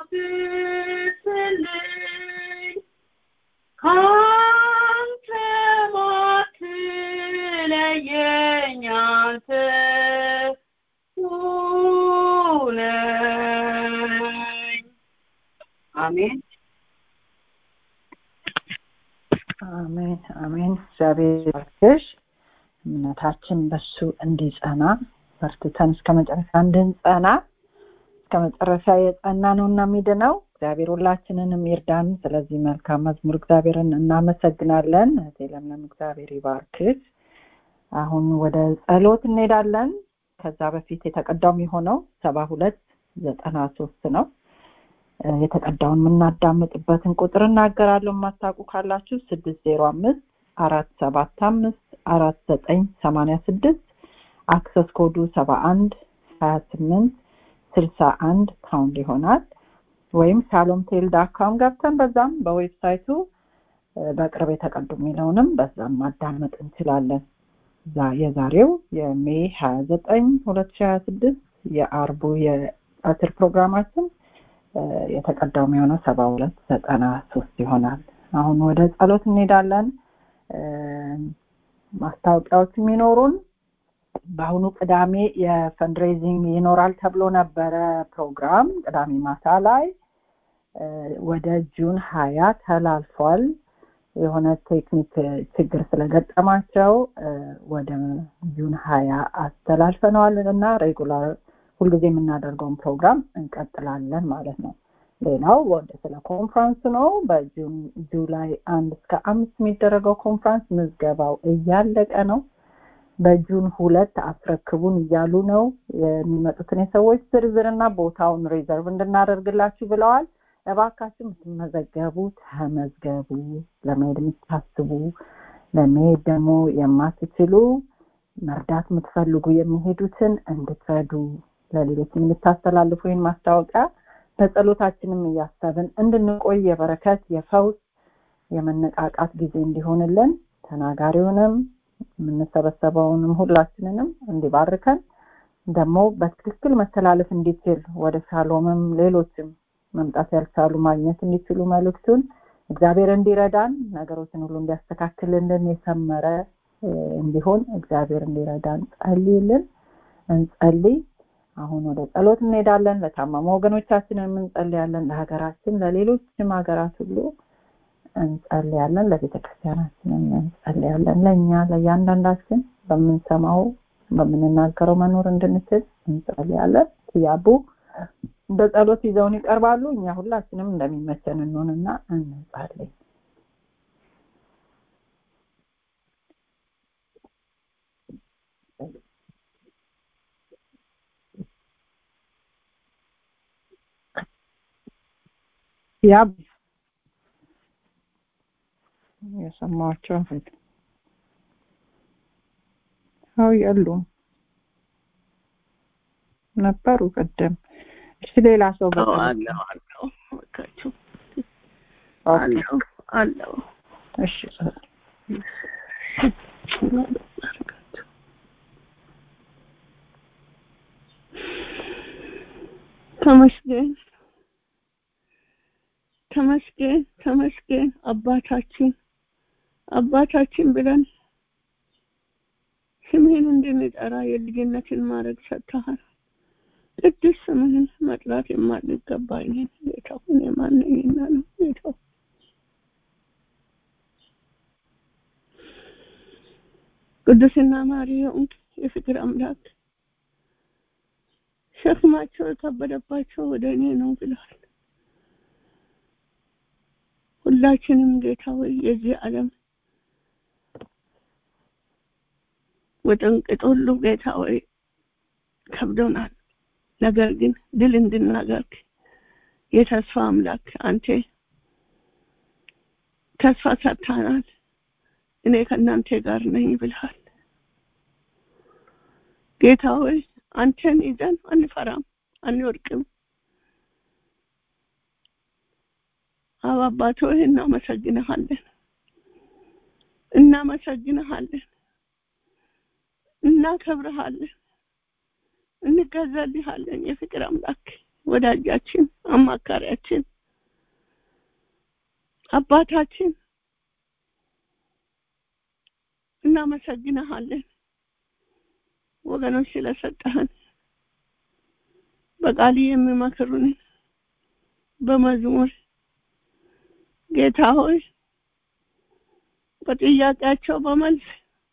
አብስልኝ ካንተ ማትለየኝ አንተ ሁነኝ አሜን አሜን አሜን። እግዚአብሔር ይባርክሽ። እምነታችን በሱ እንዲጸና በርትተን እስከ መጨረሻ እንድንጸና እስከ መጨረሻ የጸና ነው እና የሚድነው እግዚአብሔር ሁላችንንም ይርዳን። ስለዚህ መልካም መዝሙር እግዚአብሔርን እናመሰግናለን። እህቴ ለምለም እግዚአብሔር ይባርክሽ። አሁን ወደ ጸሎት እንሄዳለን። ከዛ በፊት የተቀዳው የሚሆነው ሰባ ሁለት ዘጠና ሶስት ነው። እ፣ የተቀዳውን የምናዳምጥበትን ቁጥር እናገራለሁ። የማታውቁ ካላችሁ ስድስት ዜሮ አምስት አራት ሰባት አምስት አራት ዘጠኝ ሰማንያ ስድስት አክሰስ ኮዱ ሰባ አንድ ሀያ ስምንት ስልሳ አንድ ፓውንድ ይሆናል። ወይም ሻሎም ቴል ዳካም ገብተን በዛም በዌብሳይቱ እ፣ በቅርብ የተቀዱ የሚለውንም በዛም ማዳመጥ እንችላለን። ዛ- የዛሬው የሜይ ሀያ ዘጠኝ ሁለት ሺ ሀያ ስድስት የአርቡ የአስር ፕሮግራማችን እ፣ የተቀዳው የሚሆነው ሰባ ሁለት ዘጠና ሶስት ይሆናል። አሁን ወደ ጸሎት እንሄዳለን። እ፣ ማስታወቂያዎች የሚኖሩን በአሁኑ ቅዳሜ የፈንድሬዚንግ ይኖራል ተብሎ ነበረ ፕሮግራም ቅዳሜ ማታ ላይ እ፣ ወደ ጁን ሀያ ተላልፏል። የሆነ ቴክኒክ ችግር ስለገጠማቸው እ፣ ወደ ጁን ሀያ አስተላልፈነዋል እና ሬጉላር ሁልጊዜ የምናደርገውን ፕሮግራም እንቀጥላለን ማለት ነው። ሌላው ወደ ስለ ኮንፍራንስ ነው። በጁን ጁላይ አንድ እስከ አምስት የሚደረገው ኮንፍራንስ ምዝገባው እያለቀ ነው። በጁን ሁለት አስረክቡን እያሉ ነው። የሚመጡትን የሰዎች ዝርዝርና ቦታውን ሪዘርቭ እንድናደርግላችሁ ብለዋል። እባካችሁ የምትመዘገቡ ተመዝገቡ። ለመሄድ የምታስቡ ለመሄድ ደግሞ የማትችሉ መርዳት የምትፈልጉ የሚሄዱትን እንድትረዱ ለሌሎች የምታስተላልፉ ይህን ማስታወቂያ በጸሎታችንም እያሰብን እንድንቆይ የበረከት የፈውስ የመነቃቃት ጊዜ እንዲሆንልን ተናጋሪውንም የምንሰበሰበውንም ሁላችንንም እንዲባርከን ደግሞ በትክክል መተላለፍ እንዲችል ወደ ሻሎምም ሌሎችም መምጣት ያልቻሉ ማግኘት እንዲችሉ መልእክቱን እግዚአብሔር እንዲረዳን ነገሮችን ሁሉ እንዲያስተካክልልን የሰመረ እ፣ እንዲሆን እግዚአብሔር እንዲረዳን ጸልይልን እንጸልይ አሁን ወደ ጸሎት እንሄዳለን ለታመሙ ወገኖቻችንን እንጸልያለን ለሀገራችን ለሌሎችም ሀገራት ሁሉ እንጸልያለን ለቤተ ክርስቲያናችንም እንጸልያለን ለእኛ ለእያንዳንዳችን በምንሰማው በምንናገረው መኖር እንድንችል እንጸልያለን ያቡ በጸሎት ይዘውን ይቀርባሉ እኛ ሁላችንም እንደሚመቸን እንሆንና እንጸልይ ያብ የሰማኋቸው አው የሉም ነበሩ ቅድም እሺ ሌላ ሰው አዎ በጸሎት አለው አለው እባካችሁ ኦኬ አለው አለው እሺ ተመስገን ተመስገን ተመስገን አባታችን አባታችን ብለን ስምህን እንድንጠራ የልጅነትን ማድረግ ሰጥተሃል። ቅዱስ ስምህን መጥራት የማንገባኝ ጌታ ሁን የማነኝና ነው ጌታ ቅዱስና ማሪ የሆንክ የፍቅር አምላክ ሸክማቸው የከበደባቸው ወደ እኔ ነው ብለዋል። ሁላችንም ጌታ ሆይ የዚህ ዓለም ወጠንቅጥ ሁሉ ጌታ ሆይ ከብዶናል። ነገር ግን ድል እንድናደርግ የተስፋ አምላክ አንተ ተስፋ ሰጥተናል። እኔ ከእናንተ ጋር ነኝ ብልሃል። ጌታ ሆይ አንተን ይዘን አንፈራም፣ አንወድቅም። አብ አባት ሆይ እናመሰግንሃለን፣ እናመሰግንሃለን፣ እናከብርሃለን፣ እንገዛልሃለን። የፍቅር አምላክ ወዳጃችን፣ አማካሪያችን፣ አባታችን እናመሰግንሃለን ወገኖች ስለሰጠህን በቃል የሚመክሩን በመዝሙር ጌታ ሆይ በጥያቄያቸው በመልስ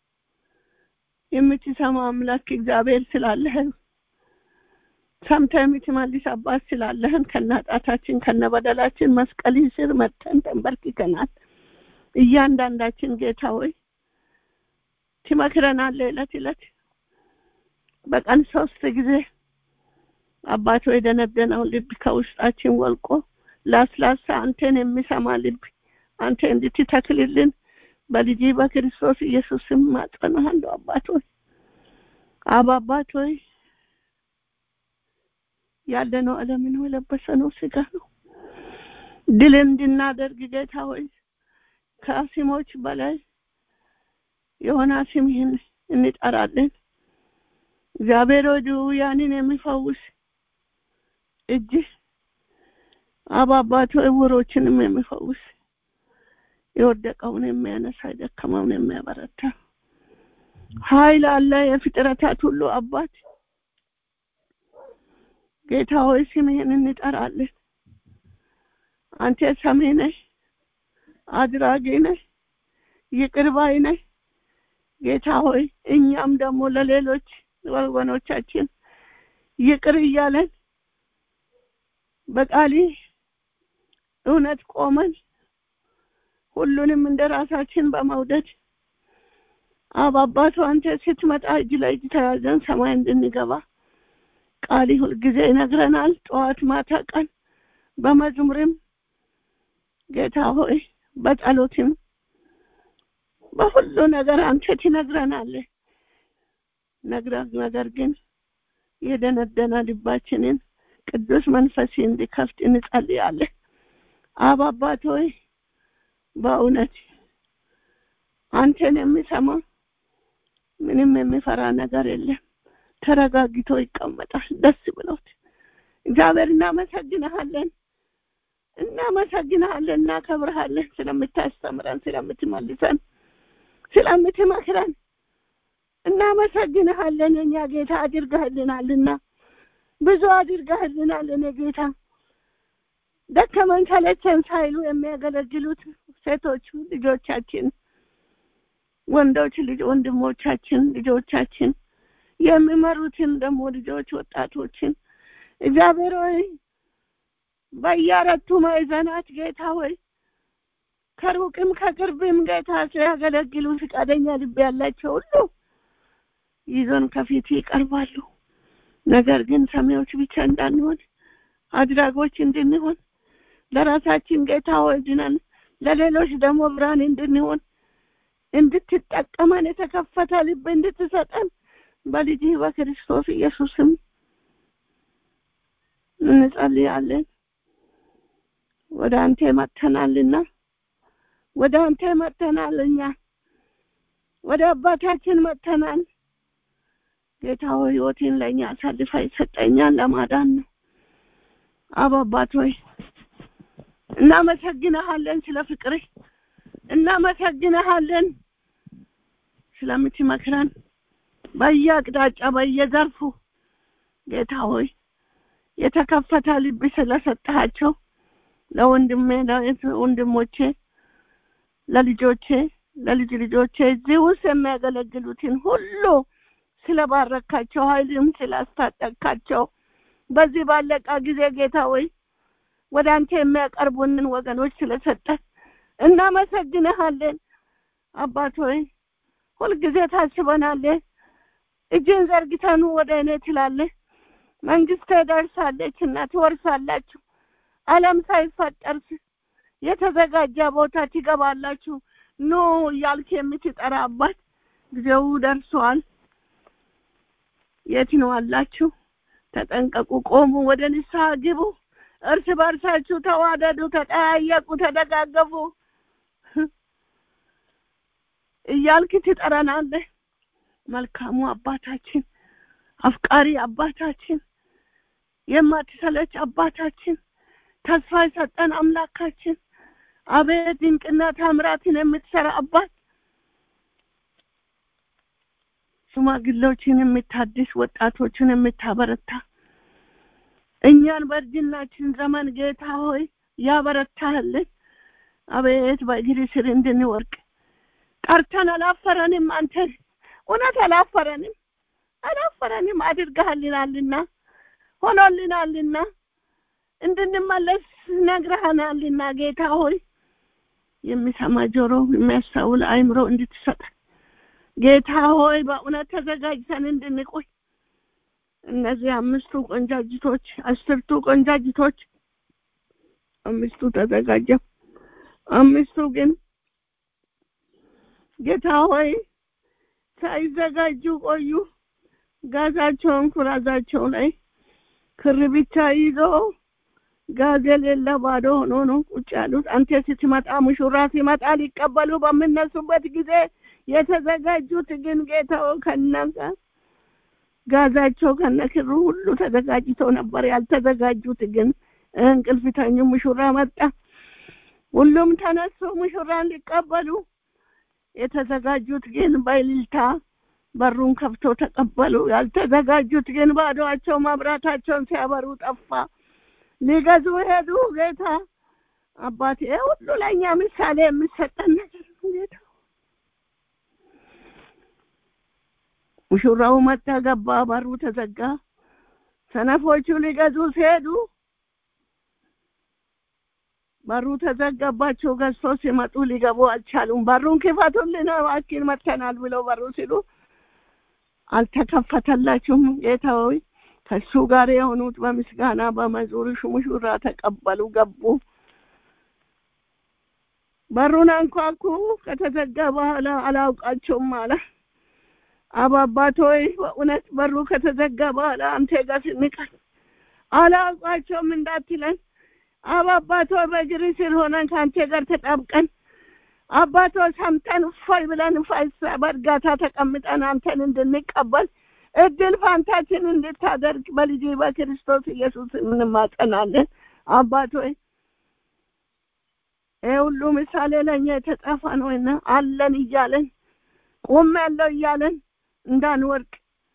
የምትሰማ አምላክ እግዚአብሔር ስላለህን ሰምተህ የምትመልስ አባት ስላለህን ከነጣታችን ከነበደላችን መስቀል ስር መተን ተንበርክከናል። እያንዳንዳችን ጌታ ሆይ ትመክረናለህ ዕለት ዕለት በቀን ሶስት ጊዜ አባቶ የደነደነው ልብ ከውስጣችን ወልቆ ላስላሳ አንተን የሚሰማ ልብ አንተ እንድትተክልልን በልጅ በክርስቶስ ኢየሱስ ስም ማጸናሃለሁ። አባት ሆይ አብ አባት ሆይ ያለነው ዓለምን የለበሰነው ስጋ ነው። ድል እንድናደርግ ጌታ ሆይ ከስሞች በላይ የሆነ ስምህን እንጠራለን። እግዚአብሔር ሆይ ድውያንን የሚፈውስ እጅ አብ አባት ሆይ ዕውሮችንም የሚፈውስ የወደቀውን የሚያነሳ የደከመውን የሚያበረታ ኃይል አለ። የፍጥረታት ሁሉ አባት ጌታ ሆይ ስምህን እንጠራለን። አንተ ሰሚ ነህ፣ አድራጊ ነህ፣ ይቅር ባይ ነህ። ጌታ ሆይ እኛም ደግሞ ለሌሎች ወገኖቻችን ይቅር እያለን በቃሊ እውነት ቆመን ሁሉንም እንደ ራሳችን በመውደድ አብ አባቱ አንተ ስትመጣ እጅ ለእጅ ተያዘን ሰማይ እንድንገባ ቃሊ ሁልጊዜ ይነግረናል። ጠዋት ማታ ቀን በመዝሙርም ጌታ ሆይ በጸሎትም በሁሉ ነገር አንተ ትነግረናለህ። ነገር ግን የደነደነ ልባችንን ቅዱስ መንፈስ እንዲከፍት እንጸልያለን። አብ አባት ሆይ በእውነት አንተን የሚሰማ ምንም የሚፈራ ነገር የለም። ተረጋግቶ ይቀመጣል ደስ ብሎት። እግዚአብሔር እናመሰግንሃለን፣ እናመሰግንሃለን፣ እናከብርሃለን ስለምታስተምረን፣ ስለምትመልሰን፣ ስለምትመክረን እናመሰግንሃለን። የኛ ጌታ አድርገህልናልና ብዙ አድርገህልናል። እኔ ጌታ ደከመን ሰለቸን ሳይሉ የሚያገለግሉት ሴቶቹ ልጆቻችን፣ ወንዶች ልጅ ወንድሞቻችን፣ ልጆቻችን የሚመሩትን ደግሞ ልጆች ወጣቶችን እግዚአብሔር ሆይ በየአራቱ ማዕዘናት ጌታ ሆይ ከሩቅም ከቅርብም ጌታ ሲያገለግሉ ፈቃደኛ ልብ ያላቸው ሁሉ ይዞን ከፊት ይቀርባሉ። ነገር ግን ሰሚዎች ብቻ እንዳንሆን አድራጎች እንድንሆን ለራሳችን ጌታ ሆይ ድነን ለሌሎች ደግሞ ብርሃን እንድንሆን እንድትጠቀመን የተከፈተ ልብ እንድትሰጠን በልጅ በክርስቶስ ኢየሱስም እንጸልያለን። ወደ አንተ መጥተናልና ወደ አንተ መጥተናል። እኛ ወደ አባታችን መጥተናል። ጌታ ሆይ ሕይወቴን ለእኛ አሳልፋ ይሰጠኛል ለማዳን ነው። አብ አባት ሆይ እናመሰግንሃለን ስለ ፍቅርህ፣ እናመሰግንሃለን ስለምትመክረን በየአቅጣጫ በየዘርፉ ጌታ ሆይ የተከፈተ ልብ ስለሰጠሃቸው ለወንድሜ ለወንድሞቼ ለልጆቼ ለልጅ ልጆቼ እዚህ ውስጥ የሚያገለግሉትን ሁሉ ስለባረካቸው ኃይልም ስላስታጠቅካቸው በዚህ ባለቃ ጊዜ ጌታ ሆይ ወደ አንተ የሚያቀርቡንን ወገኖች ስለሰጠን እናመሰግንሃለን። አባት ሆይ ሁልጊዜ ታስበናለህ። እጅን ዘርግተኑ ወደ እኔ ትላለህ። መንግስት ደርሳለች እና ትወርሳላችሁ። ዓለም ሳይፈጠር የተዘጋጀ ቦታ ትገባላችሁ። ኑ እያልክ የምትጠራ አባት ጊዜው ደርሷል። የት ነው አላችሁ? ተጠንቀቁ፣ ቆሙ፣ ወደ ንስሐ ግቡ፣ እርስ በርሳችሁ ተዋደዱ፣ ተጠያየቁ፣ ተደጋገፉ እያልክ ትጠራናለህ። መልካሙ አባታችን፣ አፍቃሪ አባታችን፣ የማትሰለች አባታችን ተስፋ የሰጠን አምላካችን አቤት ድንቅና ታምራትን የምትሰራ አባት ሽማግሌዎችን የምታድስ ወጣቶችን የምታበረታ እኛን በእርጅናችን ዘመን ጌታ ሆይ ያበረታህልን አቤት በእግር ስር እንድንወርቅ ጠርተን አላፈረንም አንተ እውነት አላፈረንም አላፈረንም አድርገሃልናልና ሆኖልናልና እንድንመለስ ነግረሃናልና ጌታ ሆይ የሚሰማ ጆሮ የሚያስተውል አይምሮ እንድትሰጠን ጌታ ሆይ በእውነት ተዘጋጅተን እንድንቆይ እነዚህ አምስቱ ቆንጃጅቶች አስርቱ ቆንጃጅቶች አምስቱ ተዘጋጀ አምስቱ ግን ጌታ ሆይ ሳይዘጋጁ ቆዩ ጋዛቸውን ኩራዛቸው ላይ ክር ብቻ ይዞ ጋዝ የሌለ ባዶ ሆኖ ነው ቁጭ ያሉት አንተ ስትመጣ ሙሽራ ሲመጣ ሊቀበሉ በምነሱበት ጊዜ የተዘጋጁት ግን ጌታው ከነጋ ጋዛቸው ከነክሩ ሁሉ ተዘጋጅተው ነበር ያልተዘጋጁት ግን እንቅልፍ ተኙ ሙሽራ መጣ ሁሉም ተነሱ ሙሽራን ሊቀበሉ የተዘጋጁት ግን በእልልታ በሩን ከፍቶ ተቀበሉ ያልተዘጋጁት ግን ባዶአቸው መብራታቸውን ሲያበሩ ጠፋ ሊገዙ ሄዱ ጌታ አባቴ ሁሉ ለእኛ ምሳሌ የምሰጠን ነገር ነው ጌታ ሙሽራው መጣ ገባ በሩ ተዘጋ ሰነፎቹ ሊገዙ ሲሄዱ በሩ ተዘጋባቸው ገዝቶ ሲመጡ ሊገቡ አልቻሉም በሩን ክፈቱልን እባክህ መጥተናል ብለው በሩ ሲሉ አልተከፈተላችሁም ጌታ ሆይ ከሱ ጋር የሆኑት በምስጋና በመዝሙር ሙሽራ ተቀበሉ ገቡ በሩን አንኳኩ ከተዘጋ በኋላ አላውቃቸውም አለ አብ አባት ሆይ በእውነት በሩ ከተዘጋ በኋላ አንተ ጋር ስንቀር አላውቃቸውም እንዳትለን አብ አባት ሆይ በእግር ስር ሆነን ከአንተ ጋር ተጣብቀን አባቶ ሰምተን እፎይ ብለን በእርጋታ ተቀምጠን አንተን እንድንቀበል እድል ፋንታችን እንድታደርግ በልጅ በክርስቶስ ኢየሱስ እንማጸናለን አባት ሆይ ይህ ሁሉ ምሳሌ ለእኛ የተጻፈ ነውና አለን እያለን ቆም ያለው እያለን እንዳንወርቅ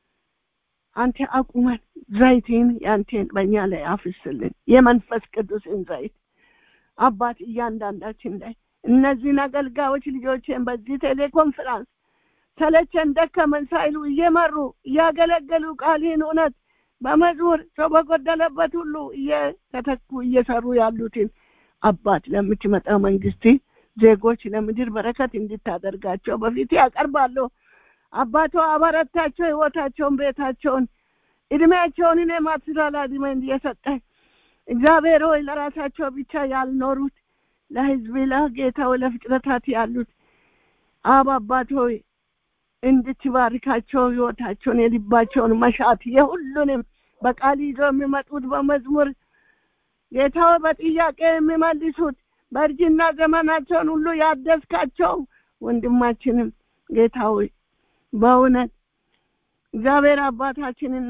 አንተ አቁመን ዘይትን ያንቴን በእኛ ላይ አፍስልን የመንፈስ ቅዱስን ዘይት አባት እያንዳንዳችን ላይ እነዚህን አገልጋዮች ልጆችን በዚህ ቴሌኮንፈራንስ ሰለቸን ደከመን ሳይሉ እየመሩ እያገለገሉ ቃልህን እውነት በመዝሙር ሰው በጎደለበት ሁሉ እየተተኩ እየሰሩ ያሉትን አባት ለምትመጣ መንግስት ዜጎች ለምድር በረከት እንድታደርጋቸው በፊት ያቀርባለሁ አባቶ አበረታቸው ህይወታቸውን ቤታቸውን እድሜያቸውን እኔ ማትላላ እድሜ እየሰጠ እግዚአብሔር ሆይ ለራሳቸው ብቻ ያልኖሩት ለህዝብ ለጌታው ለፍጥረታት ያሉት አብ አባት ሆይ እንድትባርካቸው ህይወታቸውን የልባቸውን መሻት የሁሉንም በቃል ይዘው የሚመጡት በመዝሙር ጌታው በጥያቄ የሚመልሱት በእርጅና ዘመናቸውን ሁሉ ያደስካቸው ወንድማችንም ጌታ ሆይ በእውነት እግዚአብሔር አባታችንና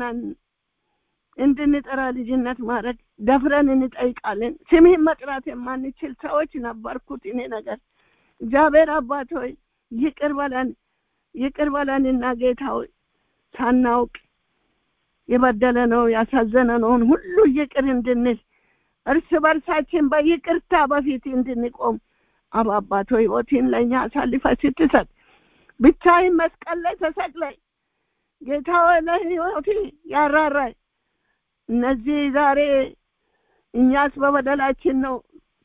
እንድንጠራ ልጅነት ማድረግ ደፍረን እንጠይቃለን ስምህን መጥራት የማንችል ሰዎች ነበርኩት እኔ ነገር እግዚአብሔር አባት ሆይ ይቅር በለን ይቅር በለንና ጌታ ሆይ ሳናውቅ የበደለ ነው ያሳዘነ ነውን ሁሉ ይቅር እንድንል እርስ በርሳችን በይቅርታ በፊት እንድንቆም አብ አባት ሆይ ህይወትን ለእኛ አሳልፈ ስትሰጥ ብቻይን መስቀል ላይ ተሰቅላይ ጌታ ሆይ ለህይወት ያራራይ እነዚህ ዛሬ እኛስ በበደላችን ነው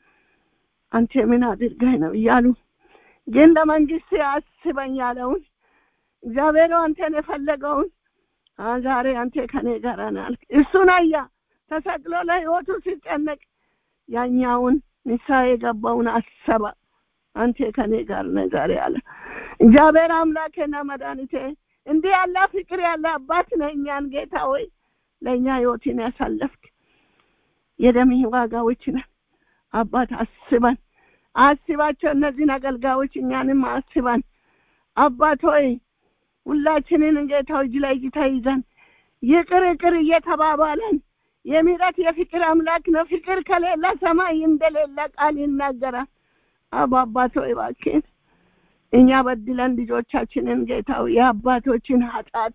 አንተ ምን አድርገህ ነው እያሉ ግን ለመንግስት አስበኝ ያለውን እግዚአብሔር አንተን የፈለገውን ዛሬ አንተ ከኔ ጋር ናልክ እሱን አያ ተሰቅሎ ለህይወቱ ሲጨነቅ ያኛውን ንሳ የገባውን አሰባ አንተ ከኔ ጋር ነህ ዛሬ አለ እግዚአብሔር አምላኬና መድኃኒቴ እንዲህ ያለ ፍቅር ያለ አባት ነህ እኛን ጌታ ወይ ለእኛ ህይወትን ያሳለፍክ የደምህ ዋጋዎች ነን አባት አስበን አስባቸው እነዚህን አገልጋዮች እኛንም አስበን አባት ሆይ ሁላችንን ጌታው እጅ ላይ እጅ ተይዘን ይቅር ይቅር እየተባባለን የምህረት የፍቅር አምላክ ነው። ፍቅር ከሌለ ሰማይ እንደሌለ ቃል ይናገራል። አባ አባት ሆይ እባክህን እኛ በድለን ልጆቻችንን ጌታው የአባቶችን ኃጢአት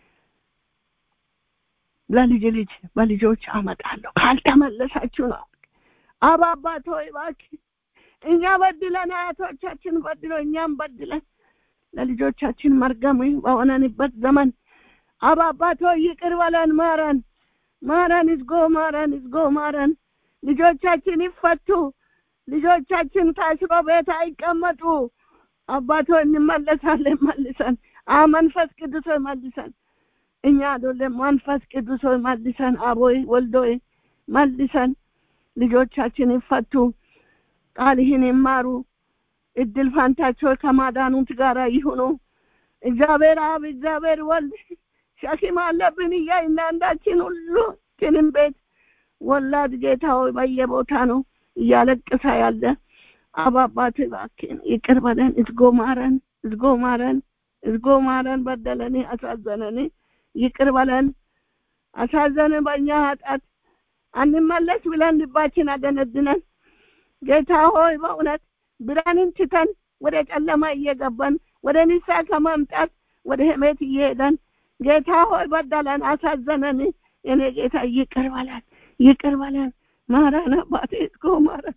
ለልጅ ልጅ በልጆች አመጣለሁ ካልተመለሳችሁ ነው። አባ አባት ሆይ እባክህ እኛ በድለን አያቶቻችን በድሎ እኛም በድለን ለልጆቻችን መርገም በሆነንበት ዘመን አባ አባት ሆይ ይቅር በለን፣ ማረን፣ ማረን፣ ይዝጎ ማረን፣ ይዝጎ ማረን። ልጆቻችን ይፈቱ። ልጆቻችን ታስሮ ቤት አይቀመጡ። አባቶ እንመለሳለን፣ መልሰን አ መንፈስ ቅዱስ ሆይ መልሰን እኛ አይደለም መንፈስ ቅዱስ ሆይ መልሰን አቦይ ወልዶይ መልሰን ልጆቻችን ይፈቱ፣ ቃልህን ይማሩ፣ እድል ፋንታቸው ከማዳኑት ጋር ይሁኑ። እግዚአብሔር አብ እግዚአብሔር ወልድ ሸክም አለብን እያልን አንዳችን ሁሉ ችንም ቤት ወላድ ጌታ ሆይ በየቦታ ነው እያለቅሳ ያለ አብ አባት እባክህን ይቅር በለን፣ እዝጎ ማረን፣ እዝጎ ማረን፣ እዝጎ ማረን። በደለኒ አሳዘነኒ፣ ይቅር በለን፣ አሳዘን በእኛ ኃጢአት አንመለስ ብለን ልባችን አደነድነን ጌታ ሆይ በእውነት ብርሃንን ትተን ወደ ጨለማ እየገባን ወደ ንስሐ ከማምጣት ወደ ህሜት እየሄደን ጌታ ሆይ በደለን፣ አሳዘነን። የኔ ጌታ ይቅር በለን፣ ይቅር በለን። ማረን አባቴ፣ እዝጎ ማረን፣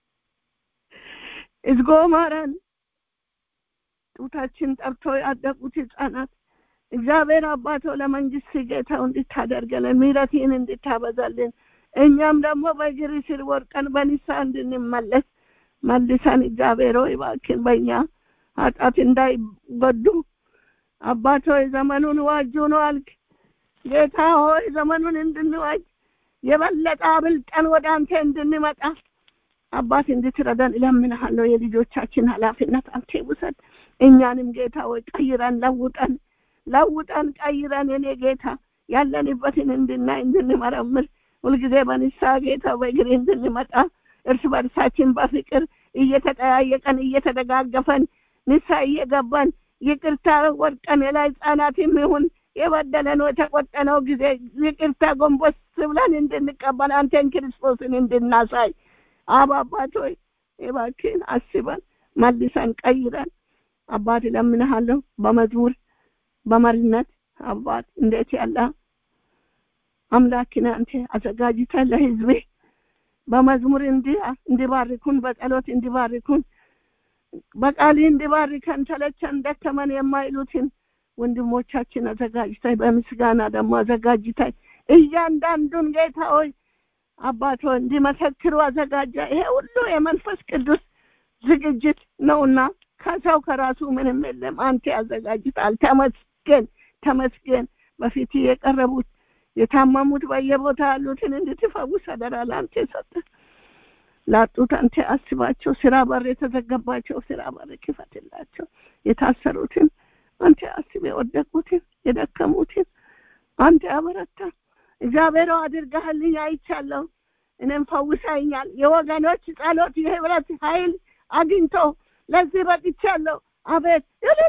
እዝጎ ማረን። ጡታችን ጠብቶ ያደጉት ህጻናት እግዚአብሔር አባቶ ለመንግስት ጌታው እንድታደርገልን ምሕረትህን እንድታበዛልን እኛም ደግሞ በእግር ስር ወርቀን በንስሐ እንድንመለስ መልሰን እግዚአብሔር ሆይ እባክህን በእኛ ኃጢአት እንዳይጎዱ አባት ሆይ ዘመኑን ዋጁ ነው አልክ። ጌታ ሆይ ዘመኑን እንድንዋጅ የበለጠ አብልጠን ወደ አንተ እንድንመጣ አባት እንድትረዳን እለምንሃለሁ። የልጆቻችን ኃላፊነት አንተ ውሰድ። እኛንም ጌታ ሆይ ቀይረን ለውጠን ለውጠን ቀይረን የኔ ጌታ ያለንበትን እንድናይ እንድንመረምር ሁልጊዜ በንስሐ ጌታ በእግር እንድንመጣ እርስ በርሳችን በፍቅር እየተጠያየቀን እየተደጋገፈን ንስሐ እየገባን ይቅርታ ወድቀን የላይ ህጻናትም ይሁን የበደለነው የተቆጠነው ጊዜ ይቅርታ ጎንበስ ብለን እንድንቀበል አንተን ክርስቶስን እንድናሳይ አብ አባት ሆይ እባክህን አስበን መልሰን ቀይረን አባት እለምንሃለሁ በመዝሙር በመሪነት አባት እንዴት ያለ አምላክን አንተ አዘጋጅተን ለህዝቤ በመዝሙር እንዲባርኩን በጸሎት እንዲባርኩን በቃል እንዲባርከን ተለቸን ደከመን የማይሉትን ወንድሞቻችን አዘጋጅታይ በምስጋና ደግሞ አዘጋጅታይ እያንዳንዱን ጌታ ሆይ አባቶ እንዲመሰክሩ አዘጋጃ። ይሄ ሁሉ የመንፈስ ቅዱስ ዝግጅት ነውና ከሰው ከራሱ ምንም የለም። አንተ ያዘጋጅታል። ተመስገን ተመስገን። በፊት የቀረቡት የታመሙት በየቦታ ያሉትን እንድትፈውስ አደራ ለአንተ ሰጠ። ላጡት አንተ አስባቸው። ስራ በር የተዘገባቸው ስራ በር ክፈትላቸው። የታሰሩትን አንተ አስብ። የወደቁትን የደከሙትን አንተ አበረታ። እግዚአብሔር አድርገህልኝ አይቻለሁ። እኔም ፈውሰኛል። የወገኖች ጸሎት የህብረት ኃይል አግኝቶ ለዚህ በቅቻለሁ። አቤት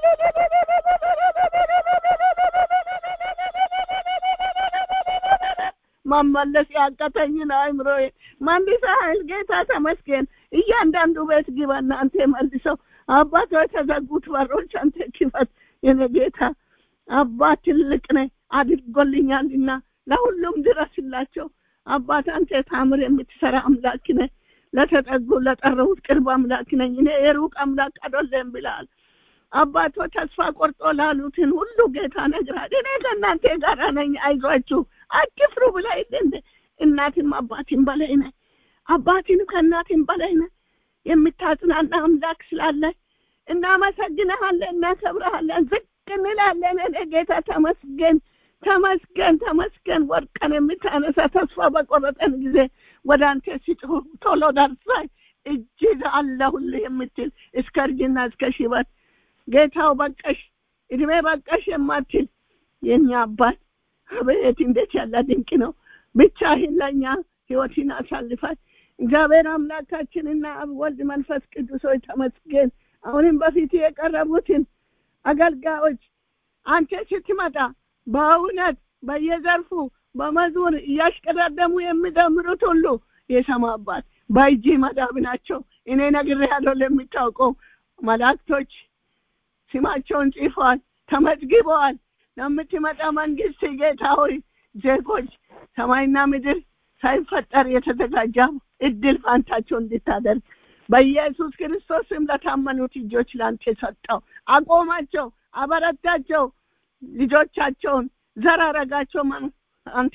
መመለስ ያቀተኝን አእምሮዬ መልሰሃል ጌታ ተመስገን። እያንዳንዱ ቤት ግባና አንተ መልሰው። አባት የተዘጉት በሮች አንተ ክፈት። የኔ ጌታ አባት ትልቅ ነህ አድርጎልኛልና ለሁሉም ድረስላቸው። አባት አንተ ታምር የምትሰራ አምላክ ነህ። ለተጠጉ ለጠረሁት ቅርብ አምላክ ነኝ እኔ የሩቅ አምላክ አይደለም ብለሃል። አባቶ ተስፋ ቆርጦ ላሉትን ሁሉ ጌታ ነግራል። እኔ ከእናንተ ጋር ነኝ፣ አይዟችሁ አትፍሩ ብለህ እንደ እናትም አባትም በላይ ነህ፣ አባትም ከእናትም በላይ ነህ። የምታጽናና አምላክ ስላለ እናመሰግንሃለን፣ እናከብረሃለን፣ ዝቅ እንላለን። እኔ ጌታ ተመስገን ተመስገን ተመስገን። ወድቀን የምታነሳ ተስፋ በቆረጠን ጊዜ ወደ አንተ ሲጮሁ ቶሎ ደርሰህ እጅግ አለሁልህ የምትል እስከ እርጅና እስከ ሽበት ጌታው በቀሽ እድሜ በቀሽ የማትል የእኛ አባት አቤት እንዴት ያለ ድንቅ ነው። ብቻህን ለእኛ ህይወትን አሳልፋል። እግዚአብሔር አምላካችንና አብ ወልድ መንፈስ ቅዱስ ሆይ ተመስገን። አሁንም በፊት የቀረቡትን አገልጋዮች አንተ ስትመጣ በእውነት በየዘርፉ በመዝሙር እያሽቀዳደሙ የሚዘምሩት ሁሉ የሰማ አባት በእጅ መዳብ ናቸው እኔ ነግሬሃለሁ ለሚታውቀው መላእክቶች ስማቸውን ጽፈዋል ተመዝግበዋል ለምትመጣ መንግስት ጌታ ሆይ ዜጎች ሰማይና ምድር ሳይፈጠር የተዘጋጀ እድል ፋንታቸው እንድታደርግ በኢየሱስ ክርስቶስም ለታመኑት እጆች ላንተ ሰጠው አቆማቸው አበረታቸው ልጆቻቸውን ዘር አረጋቸው አንተ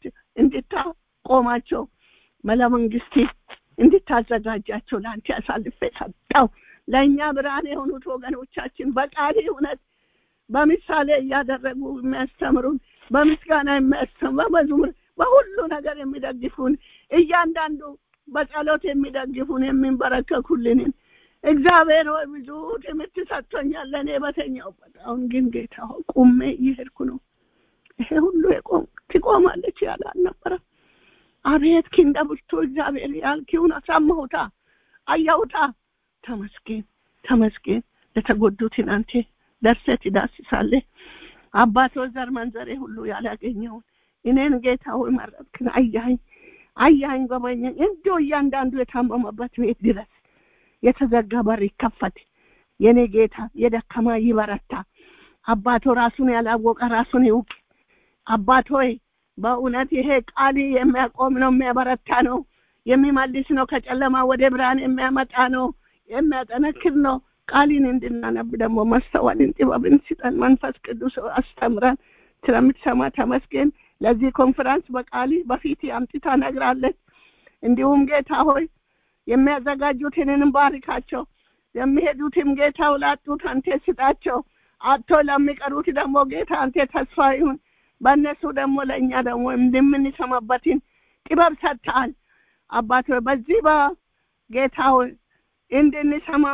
እንድታቆማቸው ለመንግስት እንድታዘጋጃቸው ለአንተ ያሳልፌ ሰጠው ለእኛ ብርሃን የሆኑት ወገኖቻችን በቃል እውነት በምሳሌ እያደረጉ የሚያስተምሩን በምስጋና የሚያስተምሩ በመዝሙር በሁሉ ነገር የሚደግፉን እያንዳንዱ በጸሎት የሚደግፉን የሚንበረከኩልንን እግዚአብሔር ሆይ ብዙ ትምህርት ሰጥቶኛል ለእኔ በተኛውበት አሁን ግን ጌታ ሆይ ቁሜ እየሄድኩ ነው ይሄ ሁሉ የቆም ትቆማለች ያለ አልነበረም አቤት ኪንደ ብርቱ እግዚአብሔር ያልኪውን አሳማሁታ አያውታ ተመስገን ተመስገን ለተጎዱትን አንተ ደርሰ ትዳስሳለህ አባቶ ዘር መንዘሬ ሁሉ ያላገኘውን እኔን ጌታ ሆይ መረጥክን አያኝ አያኝ ጎበኘኝ እንዶ እያንዳንዱ የታመመበት ቤት ድረስ የተዘጋ በር ይከፈት የኔ ጌታ የደከማ ይበረታ አባቶ ራሱን ያላወቀ ራሱን ይውቅ አባት ሆይ በእውነት ይሄ ቃል የሚያቆም ነው የሚያበረታ ነው የሚመልስ ነው ከጨለማ ወደ ብርሃን የሚያመጣ ነው የሚያጠነክር ነው ቃሊን እንድናነብ ደግሞ መስተዋልን ጥበብን ስጠን መንፈስ ቅዱስ አስተምረን ስለምትሰማ ተመስገን ለዚህ ኮንፈረንስ በቃሊ በፊት አምጥታ ነግራለች እንዲሁም ጌታ ሆይ የሚያዘጋጁትንም ባርካቸው የሚሄዱትም ጌታው ላጡት አንተ ስጣቸው አቶ ለሚቀሩት ደግሞ ጌታ አንተ ተስፋ ይሁን በእነሱ ደግሞ ለእኛ ደግሞ እንደምንሰማበትን ጥበብ ሰጥተሃል አባት በዚህ በጌታ ሆይ እንድንሰማ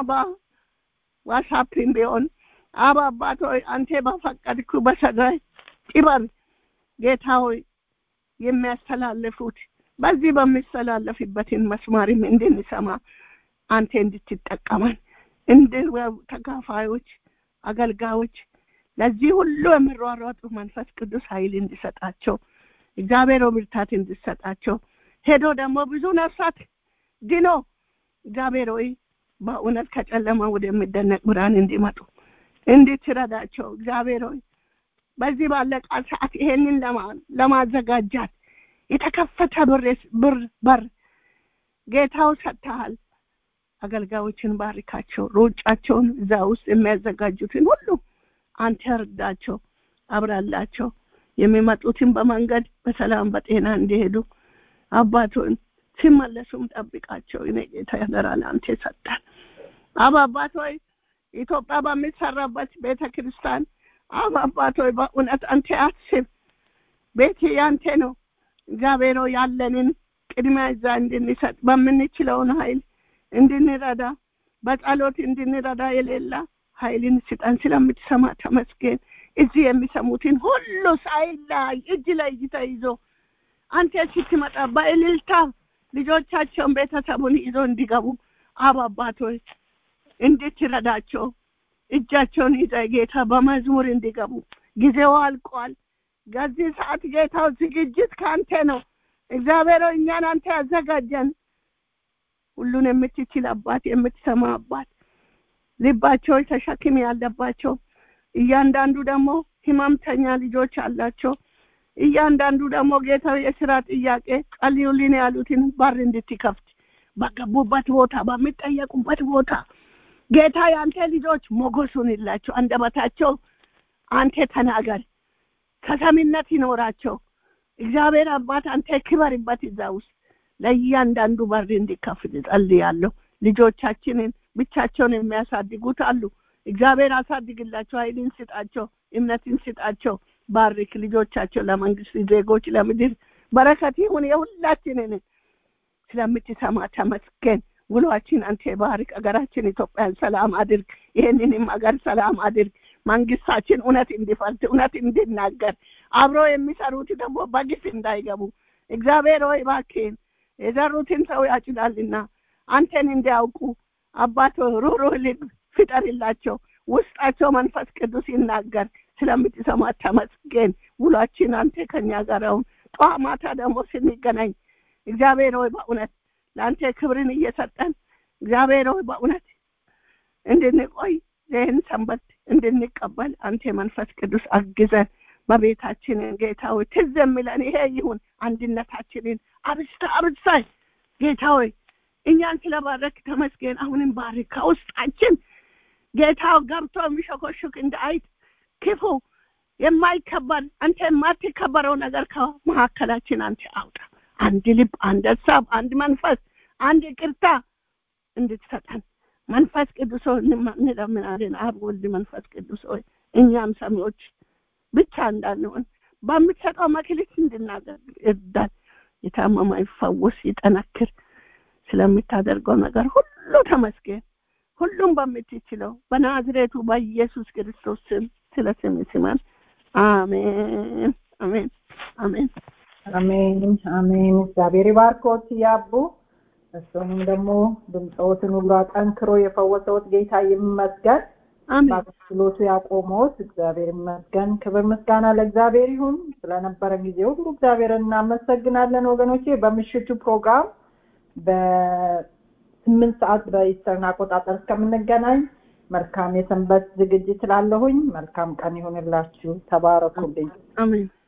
በዋትሳፕም ቢሆን አብ አባት ሆይ አንተ በፈቀድኩ በሰጋይ ጥበብ ጌታ ሆይ የሚያስተላልፉት በዚህ በሚስተላለፍበትን መስማርም እንድንሰማ አንተ እንድትጠቀመን እንድ ተካፋዮች አገልጋዮች ለዚህ ሁሉ የሚሯሯጡ መንፈስ ቅዱስ ኃይል እንዲሰጣቸው እግዚአብሔር ብርታት እንዲሰጣቸው ሄዶ ደግሞ ብዙ ነፍሳት ድኖ እግዚአብሔር ሆይ በእውነት ከጨለማ ወደሚደነቅ ብርሃን እንዲመጡ እንድትረዳቸው እግዚአብሔር ሆይ በዚህ ባለቃ ሰዓት ይሄንን ለማዘጋጃት የተከፈተ ብር በር ጌታው ሰጥተሃል አገልጋዮችን ባርካቸው ሩጫቸውን እዛ ውስጥ የሚያዘጋጁትን ሁሉ አንተ እርዳቸው አብራላቸው የሚመጡትን በመንገድ በሰላም በጤና እንዲሄዱ አባቱን ሲመለሱም ጠብቃቸው እኔ ጌታ ያደራል አንተ ሰጠን አብ አባት ሆይ ኢትዮጵያ በሚሰራበት ቤተ ክርስቲያን አብ አባት ሆይ በእውነት አንተ አስብ ቤት ያንተ ነው እግዚአብሔር ያለንን ቅድሚያ እዛ እንድንሰጥ በምንችለውን ኃይል እንድንረዳ በጸሎት እንድንረዳ የሌላ ኃይልን ስጠን ስለምትሰማ ተመስገን እዚህ የሚሰሙትን ሁሉ ሳይላይ እጅ ላይ እጅ ተይዞ አንተ ስትመጣ በእልልታ ልጆቻቸውን ቤተሰቡን ይዞ እንዲገቡ አብ አባቶች እንድትረዳቸው እጃቸውን ይዘ ጌታ በመዝሙር እንዲገቡ ጊዜው አልቋል ከዚህ ሰዓት ጌታው ዝግጅት ከአንተ ነው እግዚአብሔር እኛን አንተ ያዘጋጀን ሁሉን የምትችል አባት የምትሰማ አባት ልባቸው ተሸክም ያለባቸው እያንዳንዱ ደግሞ ህመምተኛ ልጆች አላቸው እያንዳንዱ ደግሞ ጌታው የስራ ጥያቄ ጸልዩልን ያሉትን በር እንድትከፍት በገቡበት ቦታ በሚጠየቁበት ቦታ ጌታ የአንተ ልጆች ሞገሱን ይላቸው አንደበታቸው አንተ ተናገር ተሰሚነት ይኖራቸው እግዚአብሔር አባት አንተ ክበርበት እዛ ውስጥ ለእያንዳንዱ በር እንዲከፍት ጸልያለሁ ልጆቻችንን ብቻቸውን የሚያሳድጉት አሉ እግዚአብሔር አሳድግላቸው ኃይልን ስጣቸው እምነትን ስጣቸው ባርክ ልጆቻቸው ለመንግስት ዜጎች ለምድር በረከት ይሁን የሁላችንን ስለምትሰማ ተመስገን ውሏችን አንተ ባርክ አገራችን ኢትዮጵያን ሰላም አድርግ ይህንንም አገር ሰላም አድርግ መንግስታችን እውነት እንዲፈርድ እውነት እንዲናገር አብሮ የሚሰሩት ደግሞ በግፍ እንዳይገቡ እግዚአብሔር ሆይ ባክን የዘሩትን ሰው ያጭዳልና አንተን እንዲያውቁ አባቶ ሩሩህ ልብ ፍጠርላቸው ውስጣቸው መንፈስ ቅዱስ ይናገር ስለምትሰማ ተመስገን ውሏችን አንተ ከኛ ጋር አሁን ጠዋት ማታ ደግሞ ስንገናኝ እግዚአብሔር ሆይ በእውነት ለአንተ ክብርን እየሰጠን እግዚአብሔር ሆይ በእውነት እንድንቆይ ይህን ሰንበት እንድንቀበል አንተ መንፈስ ቅዱስ አግዘን በቤታችንን ጌታ ሆይ ትዝ የሚለን ይሄ ይሁን አንድነታችንን አብስተ አብሳይ ጌታ ሆይ እኛን ስለባረክ ተመስገን አሁንም ባርክ ከውስጣችን ጌታው ገብቶ የሚሸኮሽክ እንደ አይጥ ክፉ የማይከበር አንተ የማትከበረው ነገር ከመካከላችን አንተ አውጣ አንድ ልብ አንድ ሀሳብ አንድ መንፈስ አንድ ይቅርታ እንድትሰጠን መንፈስ ቅዱስ ሆይ እንለምናለን አብ ወልድ መንፈስ ቅዱስ ሆይ እኛም ሰሚዎች ብቻ እንዳንሆን በምትሰጠው መክሊት እንድናደርግ እርዳን የታመመ ይፈወስ ይጠነክር ስለምታደርገው ነገር ሁሉ ተመስገን ሁሉም በምትችለው በናዝሬቱ በኢየሱስ ክርስቶስ ስም ስለ ስም ስማን አሜን አሜን አሜን አሜን አሜን እግዚአብሔር ይባርኮት ያቡ እሱንም ደግሞ ድምፀዎትን ሁሉ አጠንክሮ የፈወሰዎት ጌታ ይመስገን አሜን በአገልግሎቱ ያቆመዎት እግዚአብሔር ይመስገን ክብር ምስጋና ለእግዚአብሔር ይሁን ስለነበረ ጊዜ ሁሉ እግዚአብሔር እናመሰግናለን ወገኖቼ በምሽቱ ፕሮግራም በስምንት ሰዓት በኢስተርን አቆጣጠር እስከምንገናኝ መልካም የሰንበት ዝግጅት ላለሁኝ መልካም ቀን ይሁንላችሁ ተባረኩልኝ አሜን